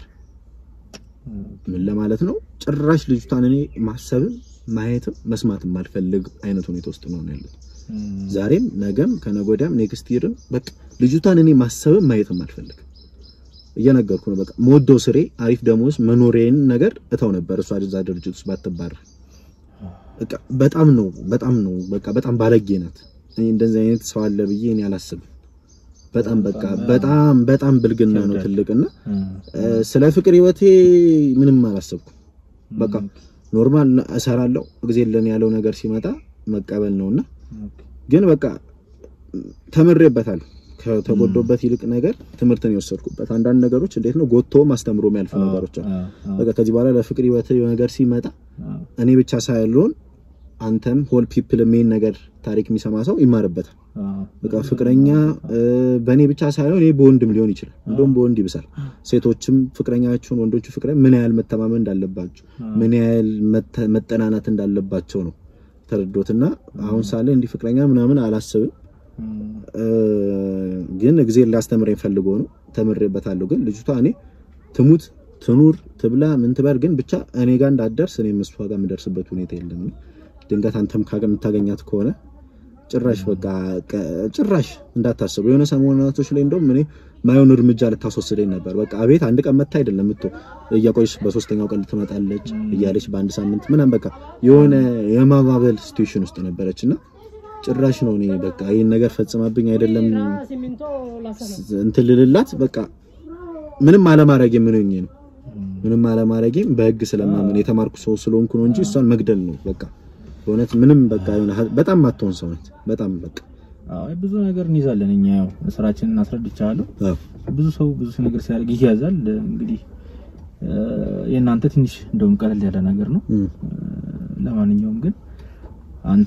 Speaker 2: ምን ለማለት ነው? ጭራሽ ልጅቷን እኔ ማሰብም ማየትም መስማትም ማልፈልግ አይነት ሁኔታ ውስጥ ነው ያለሁት።
Speaker 3: እም፣
Speaker 2: ዛሬም ነገም ከነገ ወዲያም ኔክስት ይርም በቃ ልጅቷን እኔ ማሰብም ማየትም አልፈልግም። እየነገርኩ ነው። በቃ መወደው ስሬ አሪፍ ደሞዝ መኖሬን ነገር እተው ነበር እሷ እዛ ድርጅት ውስጥ ባትባረር። በቃ በጣም ነው በጣም ነው በቃ በጣም ባለጌ ናት። እኔ እንደዚህ አይነት ሰው አለ ብዬ እኔ አላስብም። በጣም በቃ በጣም በጣም ብልግና ነው ትልቅና
Speaker 3: እም፣
Speaker 2: እ፣ ስለ ፍቅር ህይወቴ ምንም አላሰብኩም። በቃ ኖርማል እሰራለሁ ጊዜ ለን ያለው ነገር ሲመጣ መቀበል ነውና
Speaker 3: ኦኬ፣
Speaker 2: ግን በቃ ተምሬበታል። ከተጎዶበት ይልቅ ነገር ትምህርትን የወሰድኩበት አንዳንድ ነገሮች እንዴት ነው ጎቶ ማስተምሮ የሚያልፉ ነገሮች አሉ።
Speaker 3: አዎ፣ አዎ፣
Speaker 2: በቃ ከዚህ በኋላ ለፍቅር ህይወት ነገር ሲመጣ
Speaker 3: አዎ፣
Speaker 2: እኔ ብቻ ሳይሆን አንተም ሆል ፒፕል ሜን ነገር ታሪክ የሚሰማ ሰው ይማርበታል።
Speaker 3: አዎ፣
Speaker 2: በቃ ፍቅረኛ እ፣ በእኔ ብቻ ሳይሆን እኔ በወንድም ሊሆን ይችላል። እንደውም በወንድ ይብሳል። ሴቶችም ፍቅረኛቸውን ወንዶቹ ፍቅረኛ ምን ያህል መተማመን እንዳለባቸው ምን ያህል መተ- መጠናናት እንዳለባቸው ነው ተረዶትና አሁን ሳለ እንዲህ ፍቅረኛ ምናምን አላስብም።
Speaker 3: እም፣
Speaker 2: እ፣ ግን እግዚአብሔር ሊያስተምረኝ ፈልጎ ነው። ተምሬበታለሁ። ግን ልጅቷ እኔ ትሙት ትኑር ትብላ ምን ትበር ግን ብቻ እኔ ጋር እንዳትደርስ እኔም እሷ ጋር የምደርስበት ሁኔታ የለም። ድንገት አንተም ካገ የምታገኛት ከሆነ ጭራሽ በቃ ቀ- ጭራሽ እንዳታስቡ። የሆነ ሰሞናቶች ላይ እንደውም እኔ ማየውን እርምጃ ልታስወስደኝ ነበር። በቃ ቤት አንድ ቀን መታ አይደለም ምቶ እያቆየች በሶስተኛው ቀን ትመጣለች እያለች በአንድ ሳምንት ምናምን በቃ የሆነ የማባበል ሲትዌሽን ውስጥ ነበረች እና ጭራሽ ነው እኔ በቃ ይህን ነገር ፈጽማብኝ አይደለም እንትን ልልላት በቃ ምንም አለማድረግ የምንኝ ነው ምንም አለማድረጌም በህግ ስለማመን የተማርኩ ሰው ስለሆንኩ ነው እንጂ እሷን መግደል ነው በቃ በእውነት ምንም በቃ የሆነ በጣም ማትሆን ሰው ናት። በጣም በቃ
Speaker 3: አይ ብዙ ነገር እንይዛለን እኛ ያው ስራችንን አስረድቻለሁ።
Speaker 2: አዎ
Speaker 3: ብዙ ሰው ብዙ ነገር ሲያደርግ ይያዛል። እንግዲህ እ፣ የእናንተ ትንሽ እንደውም ቀለል ያለ ነገር ነው።
Speaker 2: እም፣
Speaker 3: ለማንኛውም ግን አንተ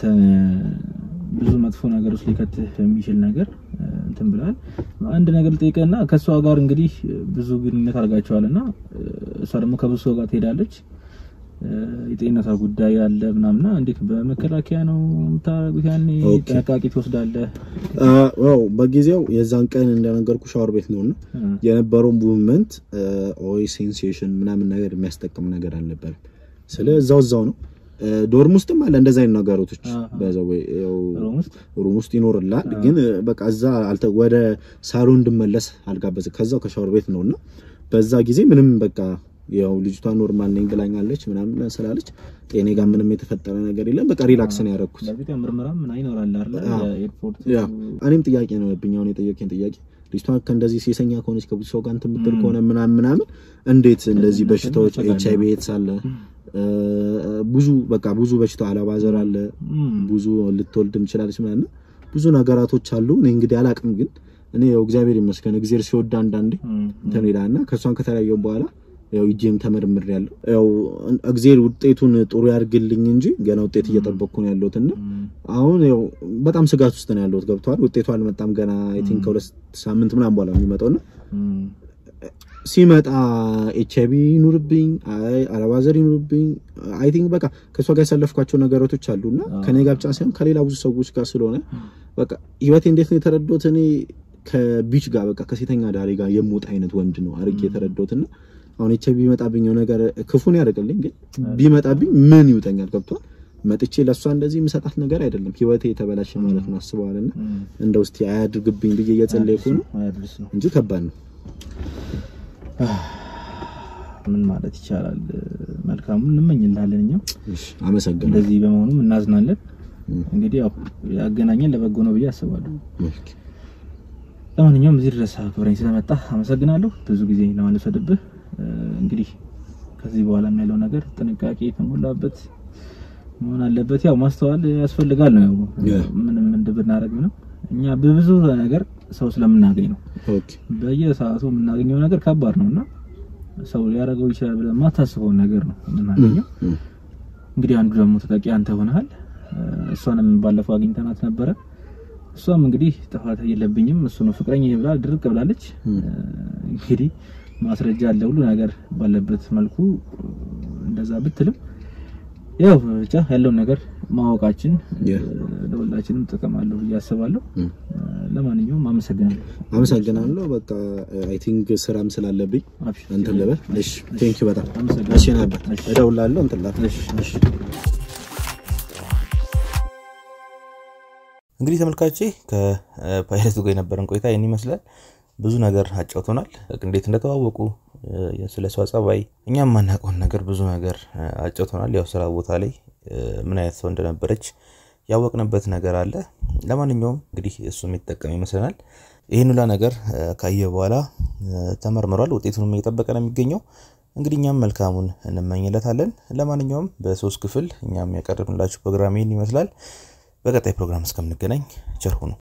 Speaker 3: ብዙ መጥፎ ነገር ውስጥ ሊከትህ የሚችል ነገር እ፣ እንትን ብለሃል። አንድ ነገር ልጠይቅህና ከእሷ ጋር እንግዲህ ብዙ ግንኙነት አድርጋችኋልና እ፣ እሷ ደግሞ ከብዙ ሰው ጋር ትሄዳለች። እ፣ የጤንነቷ ጉዳይ አለ ምናምና እንዴት በመከላከያ ነው የምታደርጉት? ያኔ
Speaker 2: ኦኬ።
Speaker 3: ጥንቃቄ ትወስዳለህ?
Speaker 2: አዎ በጊዜው የዛን ቀን እንደነገርኩ ሻወር ቤት ነውና
Speaker 3: እ፣
Speaker 2: የነበረው ሙቭመንት ኦይ ሴንሴሽን ምናምን ነገር የሚያስጠቅም ነገር አልነበረም። ስለ እዛው እዛው ነው። ዶርም ውስጥም አለ እንደዛ አይነት ነገሮች
Speaker 3: አሃ።
Speaker 2: በዛው ወይ ያው
Speaker 3: ሮም ውስጥ
Speaker 2: ሩም ውስጥ ይኖርላል። ግን በቃ እዛ አልተ ወደ ሳሎን እንድመለስ አልጋበዘ ከዛው ከሻወር ቤት ነውና በዛ ጊዜ ምንም በቃ ያው ልጅቷ ኖርማል ነኝ ብላኛለች ምናምን ስላለች ጤኔ ጋር ምንም የተፈጠረ ነገር የለም። በቃ ሪላክስ ነው ያደረኩት።
Speaker 3: በእርግጥ ያው ምርመራ ምን ይኖራል አይደል?
Speaker 2: አዎ።
Speaker 3: የኤርፖርት
Speaker 2: ያ እኔም ጥያቄ ነው የብኝ አሁን የጠየቀኝ ጥያቄ ልጅቷ ከእንደዚህ ሴሰኛ ከሆነች ከብዙ ሰው ጋር እንትን የምትል ከሆነ ምናምን ምናምን እንዴት እንደዚህ በሽታዎች ኤች አይ ቪ ኤድስ አለ እ፣ ብዙ በቃ ብዙ በሽታ አለባዘር አለ
Speaker 3: እም፣
Speaker 2: ብዙ ልትወልድም ትችላለች ምናምን እና ብዙ ነገራቶች አሉ። እኔ እንግዲህ አላቅም፣ ግን እኔ ያው እግዚአብሔር ይመስገን እግዚአብሔር ሲወዳ አንዳንዴ
Speaker 3: እም፣
Speaker 2: እንትን ይላል እና ከእሷን ከተለያየው በኋላ ያው እጄም ተመርምር ያለው ያው እግዚአብሔር ውጤቱን ጥሩ ያድርግልኝ እንጂ ገና ውጤት እየጠበቅኩ ነው ያለሁት እና
Speaker 3: እም፣
Speaker 2: አሁን ያው በጣም ስጋት ውስጥ ነው ያለሁት። ገብተዋል። ውጤቱ አልመጣም ገና አይ ቲንክ ከሁለት ሳምንት ምናምን በኋላ የሚመጣው እና
Speaker 3: እም፣
Speaker 2: ሲመጣ ኤች አይቪ ይኑርብኝ አይ አለባዘር ይኑርብኝ አይ ቲንክ በቃ ከእሷ ጋር ያሳለፍኳቸው ነገሮች አሉና ከኔ ጋር ብቻ ሳይሆን ከሌላ ብዙ ሰዎች ጋር ስለሆነ በቃ ህይወቴ እንዴት ነው የተረዳሁት እኔ ከቢች ጋር በቃ ከሴተኛ ዳሪ ጋር የምወጣ አይነት ወንድ ነው አድርጌ የተረዳሁትና አሁን ኤች አይቪ ቢመጣብኝ የሆነ ነገር ክፉን ያደርግልኝ ግን ቢመጣብኝ ምን ይውጠኛል ገብቷል መጥቼ ለእሷ እንደዚህ የምሰጣት ነገር አይደለም ህይወቴ የተበላሸ ማለት ነው አስበዋልና
Speaker 3: እም።
Speaker 2: እንደ ውስጥ አያድርግብኝ ብዬ እየጸለይኩ ነው
Speaker 3: አያድርስ ነው።
Speaker 2: እንጂ ከባድ ነው
Speaker 3: ምን ማለት ይቻላል? መልካሙን እንመኝልሃለን። እኛም
Speaker 2: እሺ አመሰግናለሁ
Speaker 3: እንደዚህ በመሆኑም እናዝናለን።
Speaker 2: እም።
Speaker 3: እንግዲህ ያው ያገናኘን ለበጎ ነው ብዬ አስባለሁ።
Speaker 2: ኦኬ።
Speaker 3: ለማንኛውም እዚህ ድረስ አክብረኝ ስለመጣ አመሰግናለሁ። ብዙ ጊዜ ለማልወሰድብህ እ፣ እንግዲህ ከዚህ በኋላ ያለው ነገር ጥንቃቄ የተሞላበት መሆን አለበት። ያው ማስተዋል ያስፈልጋል ነው ያው
Speaker 2: Yeah.
Speaker 3: ምንም እንድብናደርግ ነው እኛ በብዙ ነገር ሰው ስለምናገኝ ነው
Speaker 2: ኦኬ
Speaker 3: በየሰዓቱ የምናገኘው ነገር ከባድ ነውና ሰው ሊያደርገው ይችላል ብለን የማታስበውን ነገር ነው የምናገኘው።
Speaker 2: እም።
Speaker 3: እንግዲህ አንዱ ደግሞ ተጠቂ አንተ ሆነሃል። እ፣ እሷንም ባለፈው አግኝተናት ነበረ። እሷም እንግዲህ ጥፋት የለብኝም እሱ ነው ፍቅረኛ ብላ ድርቅ ብላለች። እ፣ እንግዲህ ማስረጃ አለ ሁሉ ነገር ባለበት መልኩ እ፣ እንደዛ ብትልም ያው ብቻ ያለውን ነገር ማወቃችን እ፣
Speaker 2: Yeah.
Speaker 3: ለሁላችንም ጥቅም አለው ብዬ አስባለሁ።
Speaker 2: እም።
Speaker 3: እ፣ ለማንኛውም አመሰግናለሁ።
Speaker 2: አመሰግናለሁ። በቃ አይ ቲንክ ስራም ስላለብኝ
Speaker 3: አብሽር።
Speaker 2: እንትን ልበል። እሺ ቴንክ ዩ በጣም
Speaker 3: አመሰግናለሁ።
Speaker 2: እሺ ነበር
Speaker 3: እሺ።
Speaker 2: እደውላለሁ እንትን ላድርግ።
Speaker 3: እሺ፣ እሺ።
Speaker 5: እንግዲህ ተመልካቼ ከፓይለቱ ጋር የነበረን ቆይታ ይህን ይመስላል። ብዙ ነገር አጫውቶናል። እንዴት እንደተዋወቁ እ፣ ስለ እሷ ጸባይ፣ እኛም ማናውቀውን ነገር ብዙ ነገር እ፣ አጫውቶናል። ያው ስራ ቦታ ላይ እ፣ ምን አይነት ሰው እንደነበረች ያወቅንበት ነገር አለ። ለማንኛውም እንግዲህ እሱ የሚጠቀም ይመስለናል። ይህን ሁላ ነገር እ፣ ካየ በኋላ እ፣ ተመርምሯል። ውጤቱንም እየጠበቀ ነው የሚገኘው። እንግዲህ እኛም መልካሙን እንመኝለታለን። ለማንኛውም በሶስት ክፍል እኛም ያቀረብንላችሁ ፕሮግራም ይህን ይመስላል። በቀጣይ ፕሮግራም እስከምንገናኝ ቸር ሁኑ።